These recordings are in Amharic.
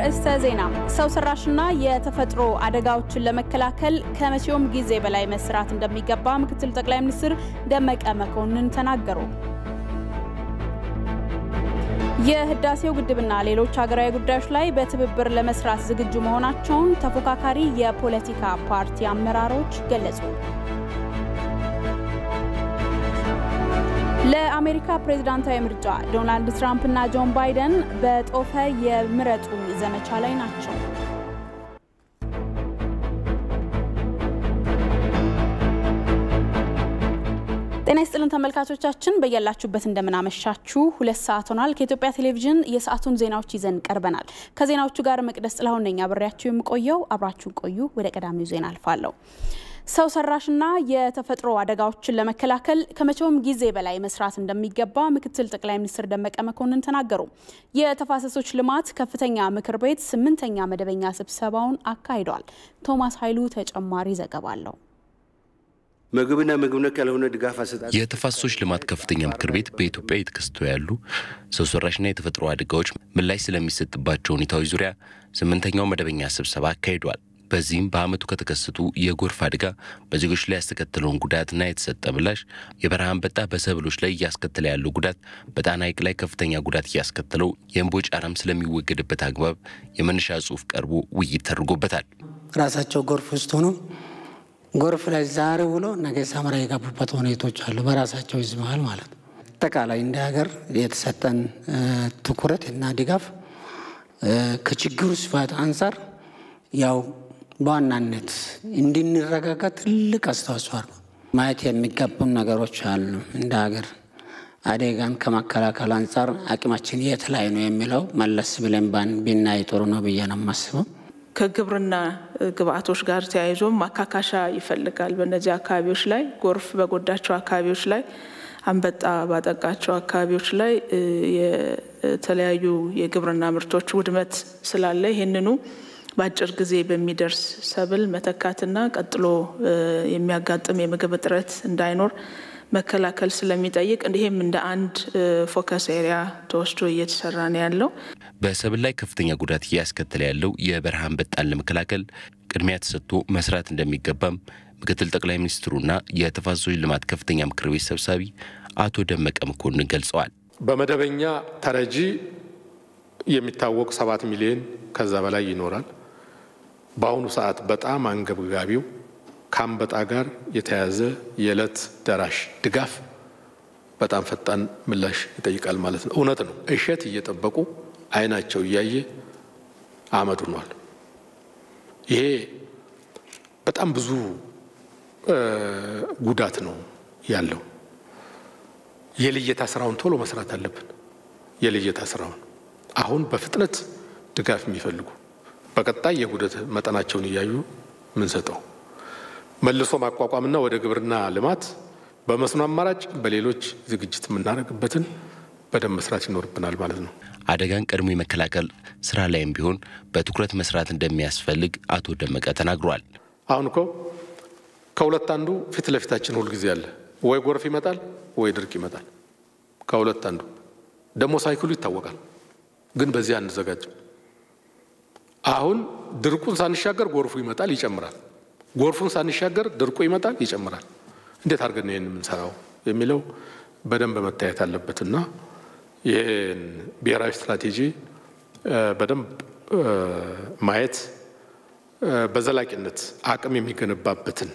አርዕስተ ዜና። ሰው ሰራሽና የተፈጥሮ አደጋዎችን ለመከላከል ከመቼውም ጊዜ በላይ መስራት እንደሚገባ ምክትል ጠቅላይ ሚኒስትር ደመቀ መኮንን ተናገሩ። የህዳሴው ግድብና ሌሎች ሀገራዊ ጉዳዮች ላይ በትብብር ለመስራት ዝግጁ መሆናቸውን ተፎካካሪ የፖለቲካ ፓርቲ አመራሮች ገለጹ። ለአሜሪካ ፕሬዝዳንታዊ ምርጫ ዶናልድ ትራምፕ እና ጆን ባይደን በጦፈ የምረጡኝ ዘመቻ ላይ ናቸው። ጤና ይስጥልን ተመልካቾቻችን፣ በያላችሁበት እንደምናመሻችሁ። ሁለት ሰዓት ሆኗል። ከኢትዮጵያ ቴሌቪዥን የሰዓቱን ዜናዎች ይዘን ቀርበናል። ከዜናዎቹ ጋር መቅደስ ጥላሁን ነኝ አብሬያችሁ የምቆየው። አብራችሁን ቆዩ። ወደ ቀዳሚው ዜና አልፋለሁ። ሰው ሰራሽና የተፈጥሮ አደጋዎችን ለመከላከል ከመቼውም ጊዜ በላይ መስራት እንደሚገባ ምክትል ጠቅላይ ሚኒስትር ደመቀ መኮንን ተናገሩ። የተፋሰሶች ልማት ከፍተኛ ምክር ቤት ስምንተኛ መደበኛ ስብሰባውን አካሂደዋል። ቶማስ ኃይሉ ተጨማሪ ዘገባ አለው። ምግብና ምግብ ነክ ያልሆነ ድጋፍ አሰጣጥ የተፋሰሶች ልማት ከፍተኛ ምክር ቤት በኢትዮጵያ የተከሰቱ ያሉ ሰው ሰራሽና የተፈጥሮ አደጋዎች ምላሽ ስለሚሰጥባቸው ሁኔታዎች ዙሪያ ስምንተኛው መደበኛ ስብሰባ አካሂዷል። በዚህም በዓመቱ ከተከሰቱ የጎርፍ አደጋ በዜጎች ላይ ያስከተለውን ጉዳትና የተሰጠ ምላሽ፣ የበረሃ አንበጣ በሰብሎች ላይ እያስከተለ ያለው ጉዳት፣ በጣና ሐይቅ ላይ ከፍተኛ ጉዳት እያስከተለው የእምቦጭ አረም ስለሚወገድበት አግባብ የመነሻ ጽሑፍ ቀርቦ ውይይት ተደርጎበታል። ራሳቸው ጎርፍ ውስጥ ሆኖ ጎርፍ ላይ ዛሬ ውሎ ነገ ሰመራ የገቡበት ሁኔቶች አሉ። በራሳቸው ህዝብ መሀል ማለት ነው። አጠቃላይ እንደ ሀገር የተሰጠን ትኩረት እና ድጋፍ ከችግሩ ስፋት አንጻር ያው በዋናነት እንድንረጋጋ ትልቅ አስተዋጽኦ አሉ። ማየት የሚገቡን ነገሮች አሉ። እንደ ሀገር አደጋን ከመከላከል አንጻር አቅማችን የት ላይ ነው የሚለው መለስ ብለን ብናይ ጥሩ ነው ብዬ ነው የማስበው። ከግብርና ግብአቶች ጋር ተያይዞም ማካካሻ ይፈልጋል። በእነዚህ አካባቢዎች ላይ ጎርፍ በጎዳቸው አካባቢዎች ላይ አንበጣ ባጠቃቸው አካባቢዎች ላይ የተለያዩ የግብርና ምርቶች ውድመት ስላለ ይህንኑ በአጭር ጊዜ በሚደርስ ሰብል መተካትና ቀጥሎ የሚያጋጥም የምግብ እጥረት እንዳይኖር መከላከል ስለሚጠይቅ እንዲህም እንደ አንድ ፎከስ ኤሪያ ተወስዶ እየተሰራ ነው ያለው። በሰብል ላይ ከፍተኛ ጉዳት እያስከተለ ያለው የበረሃ አንበጣን ለመከላከል ቅድሚያ ተሰጥቶ መስራት እንደሚገባም ምክትል ጠቅላይ ሚኒስትሩና የተፋሰሶች ልማት ከፍተኛ ምክር ቤት ሰብሳቢ አቶ ደመቀ መኮንን ገልጸዋል። በመደበኛ ተረጂ የሚታወቅ ሰባት ሚሊዮን ከዛ በላይ ይኖራል። በአሁኑ ሰዓት በጣም አንገብጋቢው ከአንበጣ ጋር የተያያዘ የዕለት ደራሽ ድጋፍ በጣም ፈጣን ምላሽ ይጠይቃል ማለት ነው። እውነት ነው። እሸት እየጠበቁ አይናቸው እያየ አመድ ሆኗል። ይሄ በጣም ብዙ ጉዳት ነው ያለው። የልየታ ስራውን ቶሎ መስራት አለብን። የልየታ ስራውን አሁን በፍጥነት ድጋፍ የሚፈልጉ በቀጣይ የጉዳት መጠናቸውን እያዩ ምንሰጠው መልሶ ማቋቋምና ወደ ግብርና ልማት በመስኖ አማራጭ በሌሎች ዝግጅት የምናደርግበትን በደንብ መስራት ይኖርብናል ማለት ነው። አደጋን ቀድሞ የመከላከል ስራ ላይም ቢሆን በትኩረት መስራት እንደሚያስፈልግ አቶ ደመቀ ተናግረዋል። አሁን እኮ ከሁለት አንዱ ፊት ለፊታችን ሁልጊዜ አለ። ወይ ጎርፍ ይመጣል፣ ወይ ድርቅ ይመጣል። ከሁለት አንዱ ደግሞ ሳይክሉ ይታወቃል። ግን በዚህ አንዘጋጅም። አሁን ድርቁን ሳንሻገር ጎርፉ ይመጣል፣ ይጨምራል። ጎርፉን ሳንሻገር ድርቁ ይመጣል፣ ይጨምራል። እንዴት አድርገን ይህን የምንሰራው የሚለው በደንብ መታየት አለበትና ይህን ብሔራዊ ስትራቴጂ በደንብ ማየት በዘላቂነት አቅም የሚገነባበትን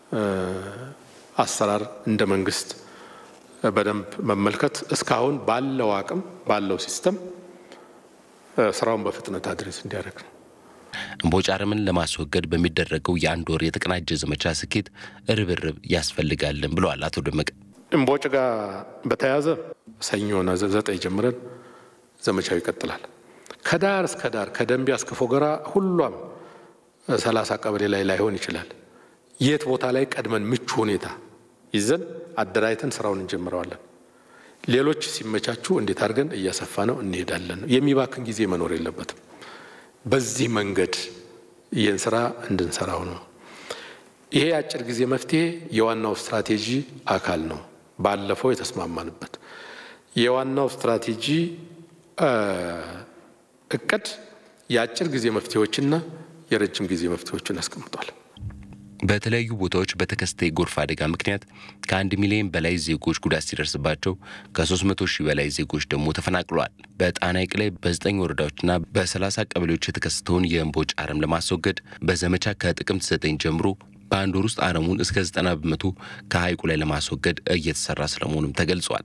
አሰራር እንደ መንግስት በደንብ መመልከት እስካሁን ባለው አቅም ባለው ሲስተም ስራውን በፍጥነት አድሬስ እንዲያደርግ ነው። እምቦጭ አረምን ለማስወገድ በሚደረገው የአንድ ወር የተቀናጀ ዘመቻ ስኬት ርብርብ ያስፈልጋልን ብለዋል አቶ ደመቀ። እምቦጭ ጋር በተያያዘ ሰኞና ዘጠኝ ጀምረን ዘመቻው ይቀጥላል። ከዳር እስከ ዳር ከደንቢያ እስከ ፎገራ ሁሏም ሰላሳ ቀበሌ ላይ ላይሆን ይችላል። የት ቦታ ላይ ቀድመን ምቹ ሁኔታ ይዘን አደራጅተን ስራውን እንጀምረዋለን። ሌሎች ሲመቻቹ እንዴት አድርገን እያሰፋ ነው እንሄዳለን። የሚባክን ጊዜ መኖር የለበትም። በዚህ መንገድ ይህን ስራ እንድንሰራው ነው። ይሄ የአጭር ጊዜ መፍትሄ የዋናው ስትራቴጂ አካል ነው። ባለፈው የተስማማንበት የዋናው ስትራቴጂ እቅድ የአጭር ጊዜ መፍትሄዎችና የረጅም ጊዜ መፍትሄዎችን አስቀምጧል። በተለያዩ ቦታዎች በተከሰተ የጎርፍ አደጋ ምክንያት ከአንድ ሚሊዮን በላይ ዜጎች ጉዳት ሲደርስባቸው ከ300 ሺህ በላይ ዜጎች ደግሞ ተፈናቅለዋል። በጣና ሐይቅ ላይ በዘጠኝ ወረዳዎችና በ30 ቀበሌዎች የተከሰተውን የእምቦጭ አረም ለማስወገድ በዘመቻ ከጥቅምት 9 ጀምሮ በአንድ ወር ውስጥ አረሙን እስከ 90 በመቶ ከሐይቁ ላይ ለማስወገድ እየተሰራ ስለመሆኑም ተገልጿል።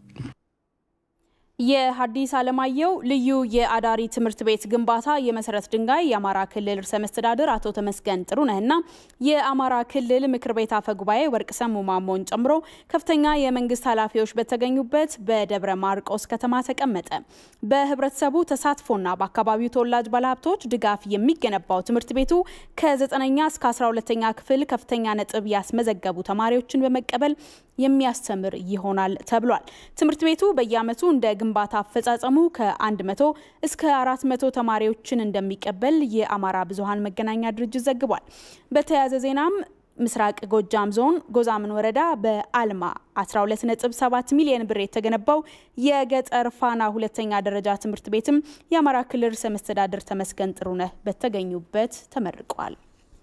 የሐዲስ ዓለማየሁ ልዩ የአዳሪ ትምህርት ቤት ግንባታ የመሰረት ድንጋይ የአማራ ክልል ርዕሰ መስተዳድር አቶ ተመስገን ጥሩነህና የአማራ ክልል ምክር ቤት አፈ ጉባኤ ወርቅ ሰሙ ማሞን ጨምሮ ከፍተኛ የመንግስት ኃላፊዎች በተገኙበት በደብረ ማርቆስ ከተማ ተቀመጠ። በህብረተሰቡ ተሳትፎና በአካባቢው ተወላጅ ባለሀብቶች ድጋፍ የሚገነባው ትምህርት ቤቱ ከ9ኛ እስከ 12ኛ ክፍል ከፍተኛ ነጥብ ያስመዘገቡ ተማሪዎችን በመቀበል የሚያስተምር ይሆናል ተብሏል። ትምህርት ቤቱ በየዓመቱ እንደ ግንባታ አፈጻጸሙ ከ100 እስከ 400 ተማሪዎችን እንደሚቀበል የአማራ ብዙሃን መገናኛ ድርጅት ዘግቧል። በተያያዘ ዜናም ምስራቅ ጎጃም ዞን ጎዛምን ወረዳ በአልማ 12.7 ሚሊዮን ብር የተገነባው የገጠር ፋና ሁለተኛ ደረጃ ትምህርት ቤትም የአማራ ክልል ርዕሰ መስተዳድር ተመስገን ጥሩነህ በተገኙበት ተመርቋል።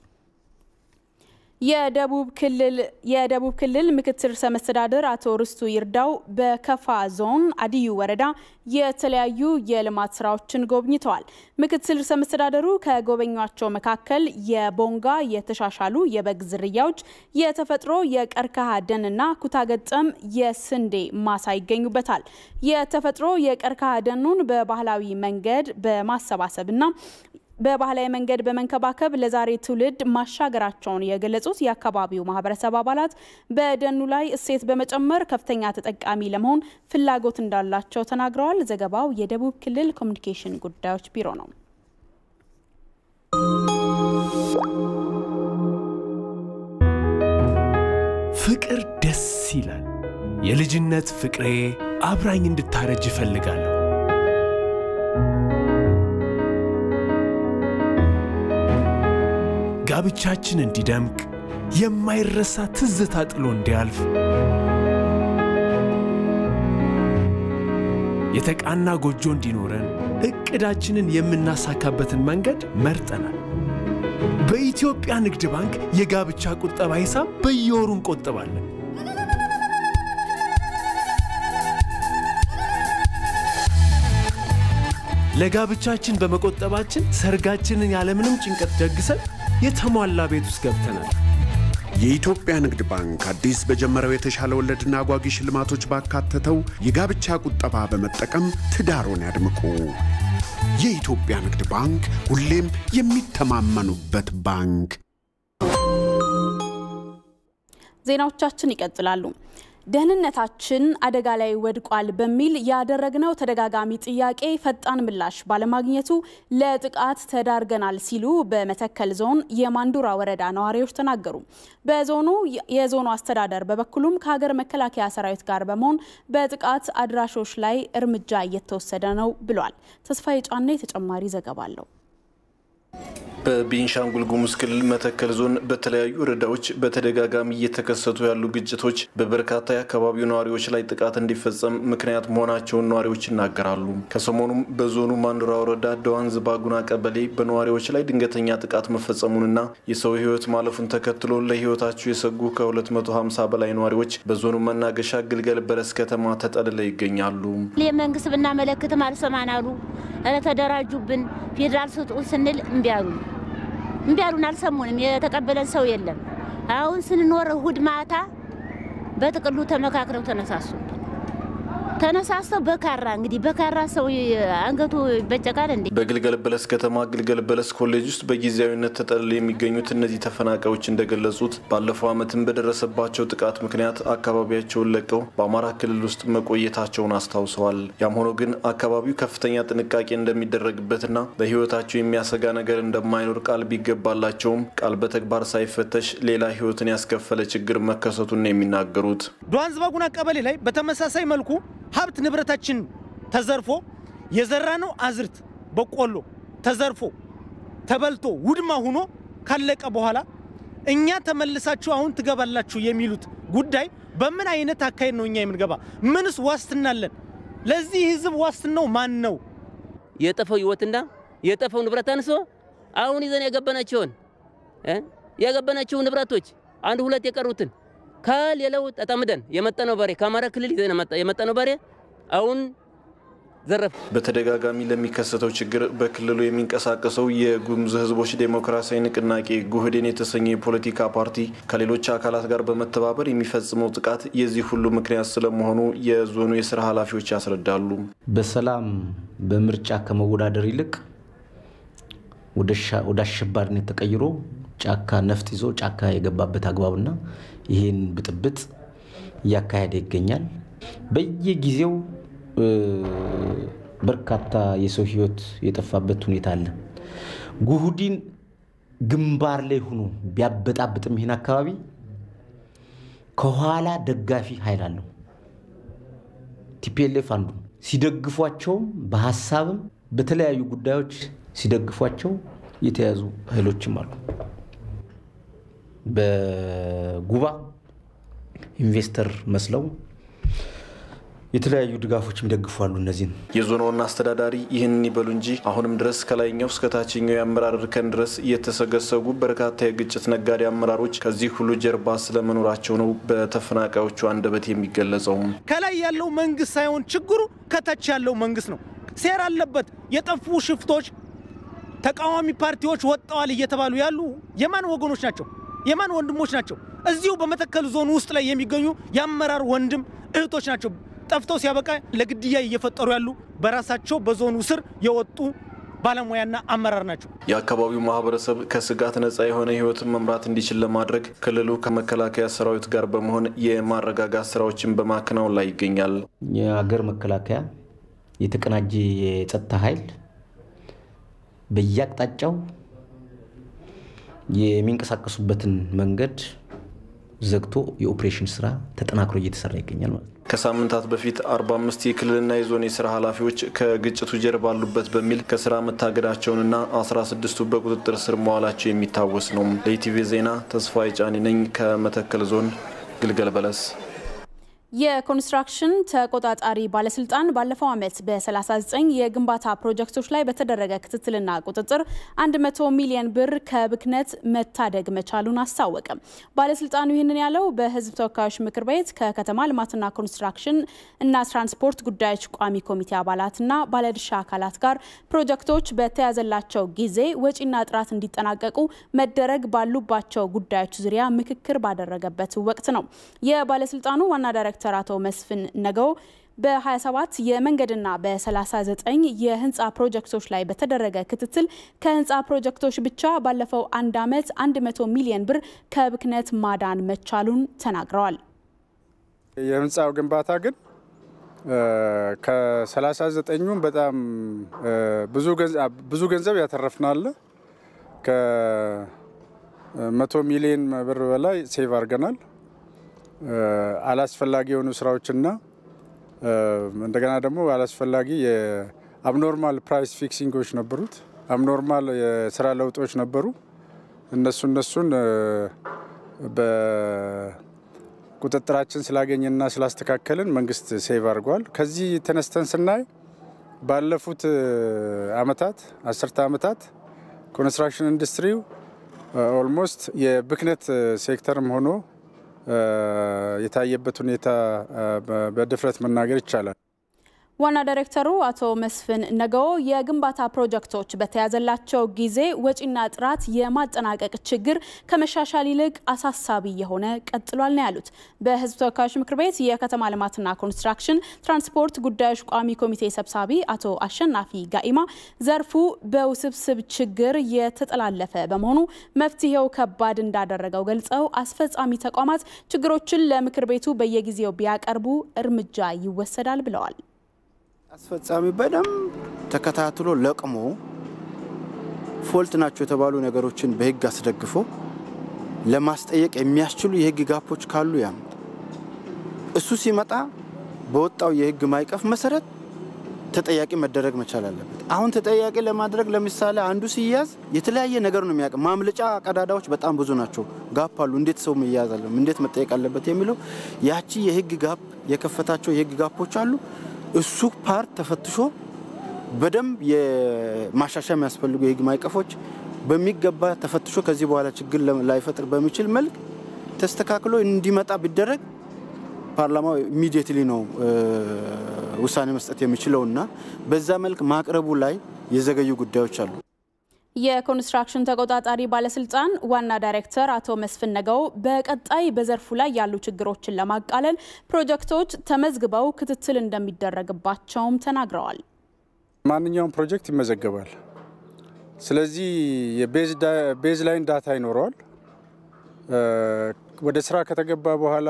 የደቡብ ክልል የደቡብ ክልል ምክትል ርዕሰ መስተዳድር አቶ ርስቱ ይርዳው በከፋ ዞን አዲዩ ወረዳ የተለያዩ የልማት ስራዎችን ጎብኝተዋል። ምክትል ርዕሰ መስተዳደሩ ከጎበኟቸው መካከል የቦንጋ የተሻሻሉ የበግ ዝርያዎች፣ የተፈጥሮ የቀርከሃ ደንና ኩታገጠም የስንዴ ማሳ ይገኙበታል። የተፈጥሮ የቀርከሃ ደኑን በባህላዊ መንገድ በማሰባሰብና በባህላዊ መንገድ በመንከባከብ ለዛሬ ትውልድ ማሻገራቸውን የገለጹት የአካባቢው ማህበረሰብ አባላት በደኑ ላይ እሴት በመጨመር ከፍተኛ ተጠቃሚ ለመሆን ፍላጎት እንዳላቸው ተናግረዋል። ዘገባው የደቡብ ክልል ኮሚኒኬሽን ጉዳዮች ቢሮ ነው። ፍቅር ደስ ይላል። የልጅነት ፍቅሬ አብራኝ እንድታረጅ እፈልጋለሁ። ጋብቻችን እንዲደምቅ የማይረሳ ትዝታ ጥሎ እንዲያልፍ የተቃና ጎጆ እንዲኖረን እቅዳችንን የምናሳካበትን መንገድ መርጠናል። በኢትዮጵያ ንግድ ባንክ የጋብቻ ቁጠባ ሂሳብ በየወሩ እንቆጥባለን። ለጋብቻችን በመቆጠባችን ሰርጋችንን ያለምንም ጭንቀት ደግሰን የተሟላ ቤት ውስጥ ገብተናል። የኢትዮጵያ ንግድ ባንክ አዲስ በጀመረው የተሻለ ወለድና አጓጊ ሽልማቶች ባካተተው የጋብቻ ቁጠባ በመጠቀም ትዳሮን ያድምቁ። የኢትዮጵያ ንግድ ባንክ ሁሌም የሚተማመኑበት ባንክ። ዜናዎቻችን ይቀጥላሉ። ደህንነታችን አደጋ ላይ ወድቋል በሚል ያደረግነው ተደጋጋሚ ጥያቄ ፈጣን ምላሽ ባለማግኘቱ ለጥቃት ተዳርገናል ሲሉ በመተከል ዞን የማንዱራ ወረዳ ነዋሪዎች ተናገሩ። በዞኑ የዞኑ አስተዳደር በበኩሉም ከሀገር መከላከያ ሰራዊት ጋር በመሆን በጥቃት አድራሾች ላይ እርምጃ እየተወሰደ ነው ብሏል። ተስፋዬ ጫኔ ተጨማሪ ዘገባ አለው። በቤንሻንጉል ጉሙዝ ክልል መተከል ዞን በተለያዩ ወረዳዎች በተደጋጋሚ እየተከሰቱ ያሉ ግጭቶች በበርካታ የአካባቢው ነዋሪዎች ላይ ጥቃት እንዲፈጸም ምክንያት መሆናቸውን ነዋሪዎች ይናገራሉ። ከሰሞኑም በዞኑ ማንዱራ ወረዳ ደዋንዝ ባጉና ቀበሌ በነዋሪዎች ላይ ድንገተኛ ጥቃት መፈጸሙንና የሰው ሕይወት ማለፉን ተከትሎ ለሕይወታቸው የሰጉ ከ250 በላይ ነዋሪዎች በዞኑ መናገሻ ግልገል በለስ ከተማ ተጠልለው ይገኛሉ። የመንግስት ብናመለክትም አልሰማን አሉ። ኧረ ተደራጁብን፣ ፌዴራል ስጡን ስንል እምቢ አሉን። እምቢ አሉን፣ አልሰሙንም። የተቀበለን ሰው የለም። አሁን ስንኖር እሁድ ማታ በጥቅሉ ተመካክረው ተነሳሱብን። ተነሳስተው በካራ እንግዲህ በካራ ሰው አንገቱ ይበጨቃል እንዴ። በግልገል በለስ ከተማ ግልገል በለስ ኮሌጅ ውስጥ በጊዜያዊነት ተጠልለው የሚገኙት እነዚህ ተፈናቃዮች እንደገለጹት ባለፈው ዓመትም በደረሰባቸው ጥቃት ምክንያት አካባቢያቸውን ለቀው በአማራ ክልል ውስጥ መቆየታቸውን አስታውሰዋል። ያም ሆኖ ግን አካባቢው ከፍተኛ ጥንቃቄ እንደሚደረግበትና ለሕይወታቸው የሚያሰጋ ነገር እንደማይኖር ቃል ቢገባላቸውም ቃል በተግባር ሳይፈተሽ ሌላ ሕይወትን ያስከፈለ ችግር መከሰቱን ነው የሚናገሩት። ዷንዝ ባጉና ቀበሌ ላይ በተመሳሳይ መልኩ ሀብት ንብረታችን ተዘርፎ የዘራነው አዝርት በቆሎ ተዘርፎ ተበልቶ ውድማ ሁኖ ካለቀ በኋላ እኛ ተመልሳችሁ አሁን ትገባላችሁ የሚሉት ጉዳይ በምን አይነት አካሄድ ነው እኛ የምንገባ? ምንስ ዋስትና አለን? ለዚህ ህዝብ ዋስትናው ማን ነው? የጠፈው ህይወትና የጠፈው ንብረት አንሶ አሁን ይዘን የገበናቸውን የገበናቸው ንብረቶች አንድ ሁለት የቀሩትን ከሌላው ተጠምደን የመጣነው በሬ ከአማራ ክልል ይዘን የመጣነው በሬ አሁን ዘረፍ። በተደጋጋሚ ለሚከሰተው ችግር በክልሉ የሚንቀሳቀሰው የጉሙዝ ሕዝቦች ዴሞክራሲያዊ ንቅናቄ ጉህዴን የተሰኘ የፖለቲካ ፓርቲ ከሌሎች አካላት ጋር በመተባበር የሚፈጽመው ጥቃት የዚህ ሁሉ ምክንያት ስለመሆኑ የዞኑ የስራ ኃላፊዎች ያስረዳሉ። በሰላም በምርጫ ከመወዳደር ይልቅ ወደ አሸባሪነት ተቀይሮ ጫካ ነፍጥ ይዞ ጫካ የገባበት አግባብና ይህን ብጥብጥ እያካሄደ ይገኛል። በየጊዜው በርካታ የሰው ህይወት የጠፋበት ሁኔታ አለ። ጉህዲን ግንባር ላይ ሆኖ ቢያበጣብጥም ይህን አካባቢ ከኋላ ደጋፊ ኃይል አለው። ቲፒኤልኤፍ አንዱ ሲደግፏቸውም በሀሳብም በተለያዩ ጉዳዮች ሲደግፏቸው የተያዙ ኃይሎችም አሉ። በጉባ ኢንቨስተር መስለው የተለያዩ ድጋፎችም ይደግፋሉ። እነዚህን የዞኑ ዋና አስተዳዳሪ ይህንን ይበሉ እንጂ አሁንም ድረስ ከላይኛው እስከ ታችኛው የአመራር እርከን ድረስ የተሰገሰጉ በርካታ የግጭት ነጋዴ አመራሮች ከዚህ ሁሉ ጀርባ ስለመኖራቸው ነው በተፈናቃዮቹ አንደበት የሚገለጸው። ከላይ ያለው መንግስት ሳይሆን ችግሩ ከታች ያለው መንግስት ነው። ሴራ አለበት። የጠፉ ሽፍቶች ተቃዋሚ ፓርቲዎች ወጥተዋል እየተባሉ ያሉ የማን ወገኖች ናቸው? የማን ወንድሞች ናቸው? እዚሁ በመተከል ዞን ውስጥ ላይ የሚገኙ የአመራር ወንድም እህቶች ናቸው። ጠፍተው ሲያበቃ ለግድያ እየፈጠሩ ያሉ በራሳቸው በዞኑ ስር የወጡ ባለሙያና አመራር ናቸው። የአካባቢው ማህበረሰብ ከስጋት ነጻ የሆነ ህይወትን መምራት እንዲችል ለማድረግ ክልሉ ከመከላከያ ሰራዊት ጋር በመሆን የማረጋጋት ስራዎችን በማከናወን ላይ ይገኛል። የሀገር መከላከያ የተቀናጀ የጸጥታ ኃይል በየአቅጣጫው የሚንቀሳቀሱበትን መንገድ ዘግቶ የኦፕሬሽን ስራ ተጠናክሮ እየተሰራ ይገኛል ማለት ነው። ከሳምንታት በፊት 45 የክልልና የዞን የስራ ኃላፊዎች ከግጭቱ ጀርባ አሉበት በሚል ከስራ መታገዳቸውንና 16ቱ በቁጥጥር ስር መዋላቸው የሚታወስ ነው። ለኢቲቪ ዜና ተስፋዬ ጫኒ ነኝ ከመተከል ዞን ግልገል በለስ። የኮንስትራክሽን ተቆጣጣሪ ባለስልጣን ባለፈው ዓመት በ39 የግንባታ ፕሮጀክቶች ላይ በተደረገ ክትትልና ቁጥጥር 100 ሚሊዮን ብር ከብክነት መታደግ መቻሉን አስታወቀ። ባለስልጣኑ ይህንን ያለው በሕዝብ ተወካዮች ምክር ቤት ከከተማ ልማትና ኮንስትራክሽን እና ትራንስፖርት ጉዳዮች ቋሚ ኮሚቴ አባላትና ባለድርሻ አካላት ጋር ፕሮጀክቶች በተያዘላቸው ጊዜ ወጪና ጥራት እንዲጠናቀቁ መደረግ ባሉባቸው ጉዳዮች ዙሪያ ምክክር ባደረገበት ወቅት ነው። የባለስልጣኑ ዋና ዳይሬክተር ዳይሬክተር አቶ መስፍን ነገው በ27 የመንገድና በ39 የህንፃ ፕሮጀክቶች ላይ በተደረገ ክትትል ከህንፃ ፕሮጀክቶች ብቻ ባለፈው አንድ ዓመት 100 ሚሊዮን ብር ከብክነት ማዳን መቻሉን ተናግረዋል። የህንፃው ግንባታ ግን ከ39ኙም በጣም ብዙ ገንዘብ ያተረፍናል። ከመቶ ሚሊዮን ብር በላይ ሴቭ አድርገናል። አላስፈላጊ የሆኑ ስራዎችና እንደገና ደግሞ አላስፈላጊ የአብኖርማል ፕራይስ ፊክሲንጎች ነበሩት። አብኖርማል የስራ ለውጦች ነበሩ። እነሱ እነሱን በቁጥጥራችን ስላገኘና ስላስተካከልን መንግስት ሴቭ አድርጓል። ከዚህ ተነስተን ስናይ ባለፉት አመታት አስርተ አመታት ኮንስትራክሽን ኢንዱስትሪው ኦልሞስት የብክነት ሴክተርም ሆኖ የታየበት ሁኔታ በድፍረት መናገር ይቻላል። ዋና ዳይሬክተሩ አቶ መስፍን ነገዎ የግንባታ ፕሮጀክቶች በተያዘላቸው ጊዜ ወጪና ጥራት የማጠናቀቅ ችግር ከመሻሻል ይልቅ አሳሳቢ የሆነ ቀጥሏል ነው ያሉት። በሕዝብ ተወካዮች ምክር ቤት የከተማ ልማትና ኮንስትራክሽን ትራንስፖርት ጉዳዮች ቋሚ ኮሚቴ ሰብሳቢ አቶ አሸናፊ ጋኢማ ዘርፉ በውስብስብ ችግር የተጠላለፈ በመሆኑ መፍትሄው ከባድ እንዳደረገው ገልጸው አስፈጻሚ ተቋማት ችግሮችን ለምክር ቤቱ በየጊዜው ቢያቀርቡ እርምጃ ይወሰዳል ብለዋል። አስፈጻሚ በደንብ ተከታትሎ ለቅሞ ፎልት ናቸው የተባሉ ነገሮችን በህግ አስደግፎ ለማስጠየቅ የሚያስችሉ የህግ ጋፖች ካሉ ያምጥ። እሱ ሲመጣ በወጣው የህግ ማዕቀፍ መሰረት ተጠያቂ መደረግ መቻል አለበት። አሁን ተጠያቂ ለማድረግ ለምሳሌ አንዱ ሲያዝ የተለያየ ነገር ነው የሚያውቅ። ማምለጫ ቀዳዳዎች በጣም ብዙ ናቸው፣ ጋፕ አሉ። እንዴት ሰው መያዝ አለ፣ እንዴት መጠየቅ አለበት የሚለው ያቺ የህግ ጋፕ የከፈታቸው የህግ ጋፖች አሉ። እሱ ፓርት ተፈትሾ በደንብ የማሻሻያ የሚያስፈልጉ የህግ ማዕቀፎች በሚገባ ተፈትሾ ከዚህ በኋላ ችግር ላይፈጥር በሚችል መልክ ተስተካክሎ እንዲመጣ ቢደረግ ፓርላማው ኢሚዲየትሊ ነው ውሳኔ መስጠት የሚችለው እና በዛ መልክ ማቅረቡ ላይ የዘገዩ ጉዳዮች አሉ። የኮንስትራክሽን ተቆጣጣሪ ባለስልጣን ዋና ዳይሬክተር አቶ መስፍን ነገው በቀጣይ በዘርፉ ላይ ያሉ ችግሮችን ለማቃለል ፕሮጀክቶች ተመዝግበው ክትትል እንደሚደረግባቸውም ተናግረዋል። ማንኛውም ፕሮጀክት ይመዘገባል። ስለዚህ የቤዝ ላይን ዳታ ይኖረዋል። ወደ ስራ ከተገባ በኋላ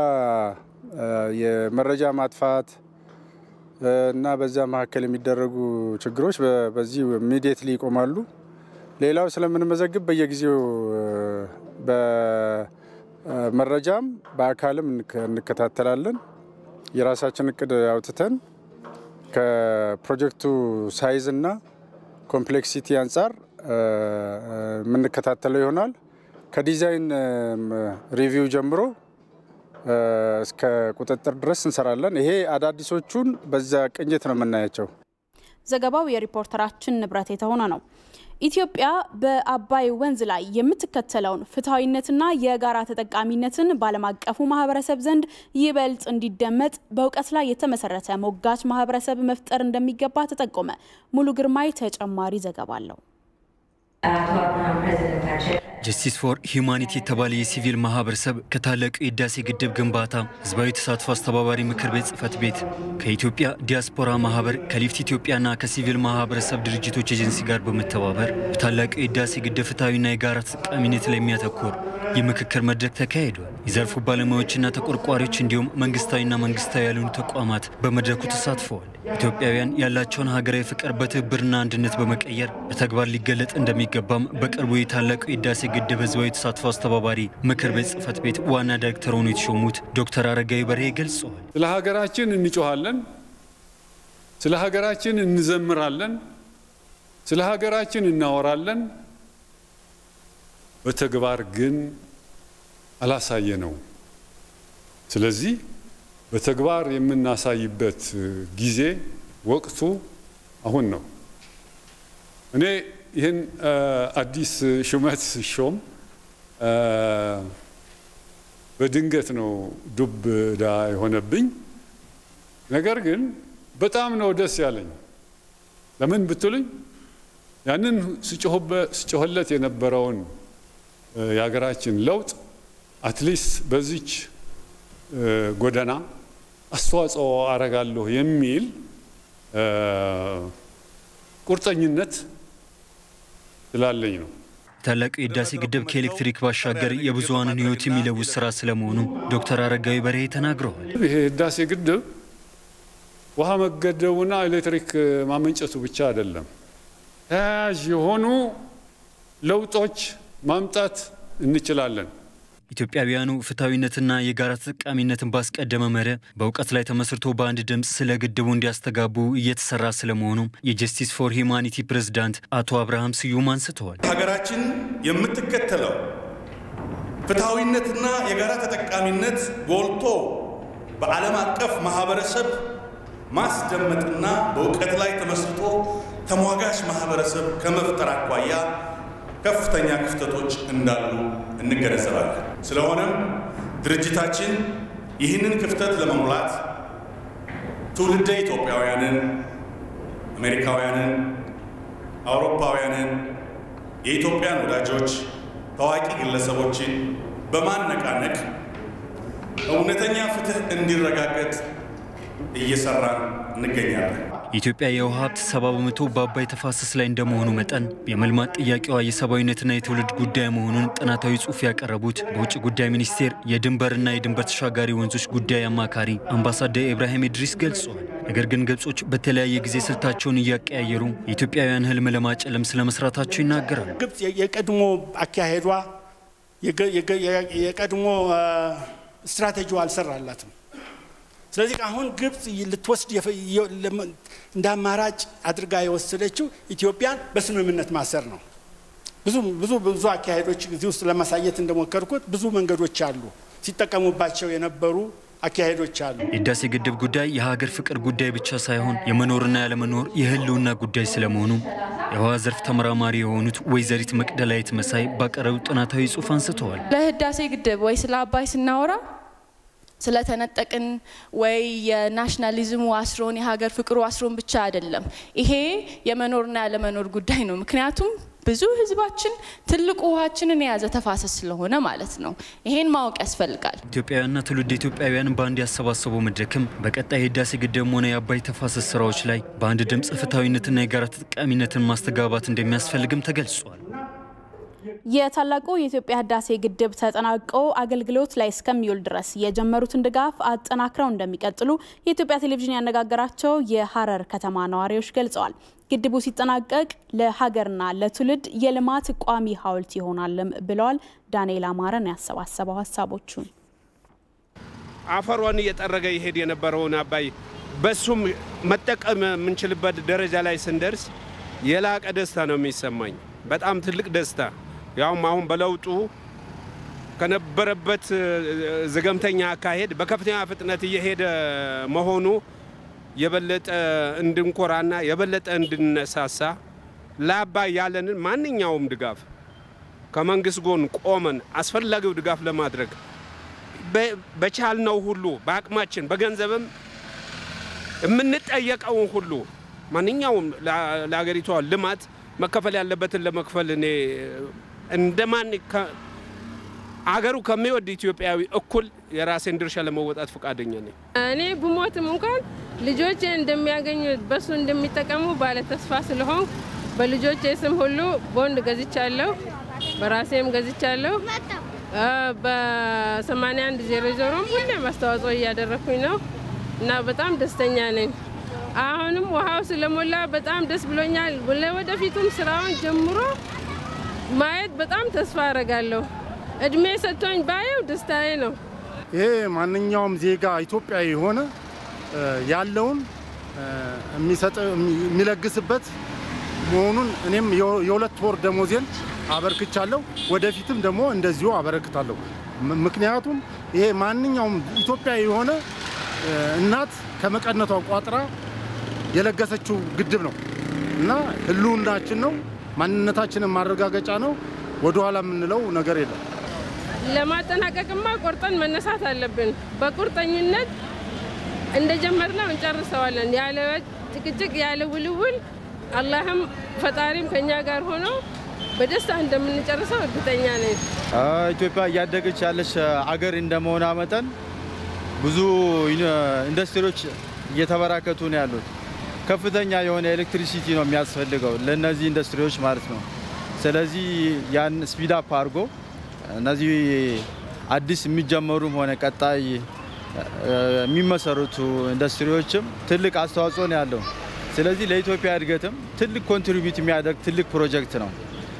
የመረጃ ማጥፋት እና በዛ መካከል የሚደረጉ ችግሮች በዚህ ኢሚዲየትሊ ይቆማሉ። ሌላው ስለምንመዘግብ በየጊዜው በመረጃም በአካልም እንከታተላለን። የራሳችን እቅድ አውጥተን ከፕሮጀክቱ ሳይዝ እና ኮምፕሌክሲቲ አንጻር የምንከታተለው ይሆናል። ከዲዛይን ሪቪው ጀምሮ እስከ ቁጥጥር ድረስ እንሰራለን። ይሄ አዳዲሶቹን በዛ ቅኝት ነው የምናያቸው። ዘገባው የሪፖርተራችን ንብረት የተሆነ ነው። ኢትዮጵያ በአባይ ወንዝ ላይ የምትከተለውን ፍትሐዊነትና የጋራ ተጠቃሚነትን በዓለም አቀፉ ማህበረሰብ ዘንድ ይበልጥ እንዲደመጥ በእውቀት ላይ የተመሰረተ ሞጋች ማህበረሰብ መፍጠር እንደሚገባ ተጠቆመ። ሙሉ ግርማይ ተጨማሪ ዘገባ አለው። ጀስቲስ ፎር ሂውማኒቲ የተባለ የሲቪል ማህበረሰብ ከታላቁ የህዳሴ ግድብ ግንባታ ህዝባዊ ተሳትፎ አስተባባሪ ምክር ቤት ጽህፈት ቤት ከኢትዮጵያ ዲያስፖራ ማህበር ከሊፍት ኢትዮጵያና ከሲቪል ማህበረሰብ ድርጅቶች ኤጀንሲ ጋር በመተባበር በታላቁ የህዳሴ ግድብ ፍትሐዊና የጋራ ተጠቃሚነት ላይ የሚያተኩር የምክክር መድረክ ተካሂዷል። የዘርፉ ባለሙያዎችና ተቆርቋሪዎች እንዲሁም መንግስታዊና መንግስታዊ ያልሆኑ ተቋማት በመድረኩ ተሳትፈዋል። ኢትዮጵያውያን ያላቸውን ሀገራዊ ፍቅር በትብብርና አንድነት በመቀየር በተግባር ሊገለጥ እንደሚገባም በቅርቡ የታላቁ የህዳሴ ግድብ ህዝባዊ ተሳትፎ አስተባባሪ ምክር ቤት ጽህፈት ቤት ዋና ዳይሬክተር ሆነው የተሾሙት ዶክተር አረጋዊ በርሄ ገልጸዋል። ስለ ሀገራችን እንጮኋለን፣ ስለ ሀገራችን እንዘምራለን፣ ስለ ሀገራችን እናወራለን። በተግባር ግን አላሳየ ነው። ስለዚህ በተግባር የምናሳይበት ጊዜ ወቅቱ አሁን ነው። እኔ ይህን አዲስ ሹመት ሲሾም በድንገት ነው ዱብ እዳ የሆነብኝ። ነገር ግን በጣም ነው ደስ ያለኝ። ለምን ብትሉኝ ያንን ስጮህለት የነበረውን የሀገራችን ለውጥ አትሊስት በዚች ጎዳና አስተዋጽኦ አረጋለሁ የሚል ቁርጠኝነት ስላለኝ ነው። ታላቁ የህዳሴ ግድብ ከኤሌክትሪክ ባሻገር የብዙሃንን ህይወት የሚለውጥ ስራ ስለመሆኑ ዶክተር አረጋዊ በርሄ ተናግረዋል። ይሄ ህዳሴ ግድብ ውሃ መገደቡና ኤሌክትሪክ ማመንጨቱ ብቻ አይደለም፣ ተያያዥ የሆኑ ለውጦች ማምጣት እንችላለን። ኢትዮጵያውያኑ ፍትሐዊነትና የጋራ ተጠቃሚነትን ባስቀደመ መርህ በእውቀት ላይ ተመስርቶ በአንድ ድምፅ ስለ ግድቡ እንዲያስተጋቡ እየተሰራ ስለመሆኑም የጀስቲስ ፎር ሂውማኒቲ ፕሬዝዳንት አቶ አብርሃም ስዩም አንስተዋል። ሀገራችን የምትከተለው ፍትሐዊነትና የጋራ ተጠቃሚነት ጎልቶ በዓለም አቀፍ ማህበረሰብ ማስደመጥና በእውቀት ላይ ተመስርቶ ተሟጋች ማህበረሰብ ከመፍጠር አኳያ ከፍተኛ ክፍተቶች እንዳሉ እንገነዘባለን። ስለሆነም ድርጅታችን ይህንን ክፍተት ለመሙላት ትውልደ ኢትዮጵያውያንን፣ አሜሪካውያንን፣ አውሮፓውያንን፣ የኢትዮጵያን ወዳጆች፣ ታዋቂ ግለሰቦችን በማነቃነቅ እውነተኛ ፍትህ እንዲረጋገጥ እየሰራን እንገኛለን። የኢትዮጵያ የውሃ ሀብት ሰባ በመቶ በአባይ ተፋሰስ ላይ እንደመሆኑ መጠን የመልማት ጥያቄዋ የሰብአዊነትና የትውልድ ጉዳይ መሆኑን ጥናታዊ ጽሑፍ ያቀረቡት በውጭ ጉዳይ ሚኒስቴር የድንበርና የድንበር ተሻጋሪ ወንዞች ጉዳይ አማካሪ አምባሳደር ኢብራሂም ኢድሪስ ገልጸዋል። ነገር ግን ግብጾች በተለያየ ጊዜ ስልታቸውን እያቀያየሩ የኢትዮጵያውያን ህልም ለማጨለም ስለመስራታቸው ይናገራሉ። ግብጽ የቀድሞ አካሄዷ የቀድሞ ስትራቴጂዋ አልሰራላትም። ስለዚህ አሁን ግብጽ ልትወስድ እንደ አማራጭ አድርጋ የወሰደችው ኢትዮጵያን በስምምነት ማሰር ነው። ብዙ ብዙ ብዙ አካሄዶች እዚህ ውስጥ ለማሳየት እንደሞከርኩት ብዙ መንገዶች አሉ። ሲጠቀሙባቸው የነበሩ አካሄዶች አሉ። የህዳሴ ግድብ ጉዳይ የሀገር ፍቅር ጉዳይ ብቻ ሳይሆን የመኖርና ያለመኖር የህልውና ጉዳይ ስለመሆኑ የውሃ ዘርፍ ተመራማሪ የሆኑት ወይዘሪት መቅደላዊት መሳይ ባቀረቡ ጥናታዊ ጽሑፍ አንስተዋል። ለህዳሴ ግድብ ወይ ስለ አባይ ስናወራ ስለተነጠቅን ወይ የናሽናሊዝሙ አስሮን የሀገር ፍቅሩ አስሮን ብቻ አይደለም። ይሄ የመኖርና ያለመኖር ጉዳይ ነው። ምክንያቱም ብዙ ህዝባችን ትልቁ ውሃችንን የያዘ ተፋሰስ ስለሆነ ማለት ነው። ይሄን ማወቅ ያስፈልጋል። ኢትዮጵያውያንና ትውልድ ኢትዮጵያውያን በአንድ ያሰባሰበው መድረክም በቀጣይ የህዳሴ ግድብም ሆነ የአባይ ተፋሰስ ስራዎች ላይ በአንድ ድምፅ ፍትሐዊነትና የጋራ ተጠቃሚነትን ማስተጋባት እንደሚያስፈልግም ተገልጿል። የታላቁ የኢትዮጵያ ህዳሴ ግድብ ተጠናቆ አገልግሎት ላይ እስከሚውል ድረስ የጀመሩትን ድጋፍ አጠናክረው እንደሚቀጥሉ የኢትዮጵያ ቴሌቪዥን ያነጋገራቸው የሀረር ከተማ ነዋሪዎች ገልጸዋል። ግድቡ ሲጠናቀቅ ለሀገርና ለትውልድ የልማት ቋሚ ሐውልት ይሆናልም ብለዋል። ዳንኤል አማረን ያሰባሰበው ሀሳቦቹን አፈሯን እየጠረገ ይሄድ የነበረውን አባይ በሱም መጠቀም የምንችልበት ደረጃ ላይ ስንደርስ የላቀ ደስታ ነው የሚሰማኝ። በጣም ትልቅ ደስታ ያውም አሁን በለውጡ ከነበረበት ዘገምተኛ አካሄድ በከፍተኛ ፍጥነት እየሄደ መሆኑ የበለጠ እንድንኮራና የበለጠ እንድንነሳሳ ለአባይ ያለንን ማንኛውም ድጋፍ ከመንግስት ጎን ቆመን አስፈላጊው ድጋፍ ለማድረግ በቻልነው ሁሉ በአቅማችን በገንዘብም የምንጠየቀውን ሁሉ ማንኛውም ለሀገሪቷ ልማት መከፈል ያለበትን ለመክፈል እኔ እንደማን አገሩ ከሚወድ ኢትዮጵያዊ እኩል የራሴን ድርሻ ለመወጣት ፈቃደኛ ነኝ። እኔ ብሞትም እንኳን ልጆቼ እንደሚያገኙ በሱ እንደሚጠቀሙ ባለ ተስፋ ስለሆን በልጆቼ ስም ሁሉ ቦንድ ገዝቻለሁ፣ በራሴም ገዝቻለሁ። በ81 ዜሮ ዜሮም ሁሌም አስተዋጽኦ እያደረግኩኝ ነው እና በጣም ደስተኛ ነኝ። አሁንም ውሃው ስለሞላ በጣም ደስ ብሎኛል። ለወደፊቱም ስራውን ጀምሮ ማየት በጣም ተስፋ አረጋለሁ። እድሜ ሰጥቶኝ ባየው ደስታዬ ነው። ይሄ ማንኛውም ዜጋ ኢትዮጵያዊ የሆነ ያለውን የሚለግስበት መሆኑን እኔም የሁለት ወር ደሞዜን አበርክቻለሁ። ወደፊትም ደግሞ እንደዚሁ አበረክታለሁ። ምክንያቱም ይሄ ማንኛውም ኢትዮጵያዊ የሆነ እናት ከመቀነቷ ቋጥራ የለገሰችው ግድብ ነው እና ህልውናችን ነው፣ ማንነታችንን ማረጋገጫ ነው። ወደኋላ የምንለው ነገር የለም። ለማጠናቀቅማ ቆርጠን መነሳት አለብን። በቁርጠኝነት እንደጀመርነው እንጨርሰዋለን። ያለ ጭቅጭቅ፣ ያለ ውልውል፣ አላህም ፈጣሪም ከኛ ጋር ሆኖ በደስታ እንደምንጨርሰው እርግጠኛ ነኝ። ኢትዮጵያ እያደገች ያለች አገር እንደመሆኗ መጠን ብዙ ኢንዱስትሪዎች እየተበራከቱ ነው ያሉት። ከፍተኛ የሆነ ኤሌክትሪሲቲ ነው የሚያስፈልገው ለእነዚህ ኢንዱስትሪዎች ማለት ነው። ስለዚህ ያን ስፒድ አፕ አድርጎ እነዚህ አዲስ የሚጀመሩም ሆነ ቀጣይ የሚመሰረቱ ኢንዱስትሪዎችም ትልቅ አስተዋጽኦ ነው ያለው። ስለዚህ ለኢትዮጵያ እድገትም ትልቅ ኮንትሪቢዩት የሚያደርግ ትልቅ ፕሮጀክት ነው።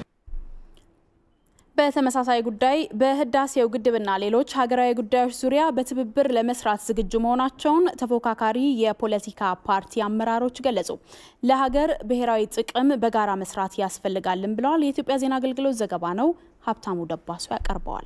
በተመሳሳይ ጉዳይ በህዳሴው ግድብና ሌሎች ሀገራዊ ጉዳዮች ዙሪያ በትብብር ለመስራት ዝግጁ መሆናቸውን ተፎካካሪ የፖለቲካ ፓርቲ አመራሮች ገለጹ። ለሀገር ብሔራዊ ጥቅም በጋራ መስራት ያስፈልጋልን ብለዋል። የኢትዮጵያ ዜና አገልግሎት ዘገባ ነው። ሀብታሙ ደባሱ ያቀርበዋል።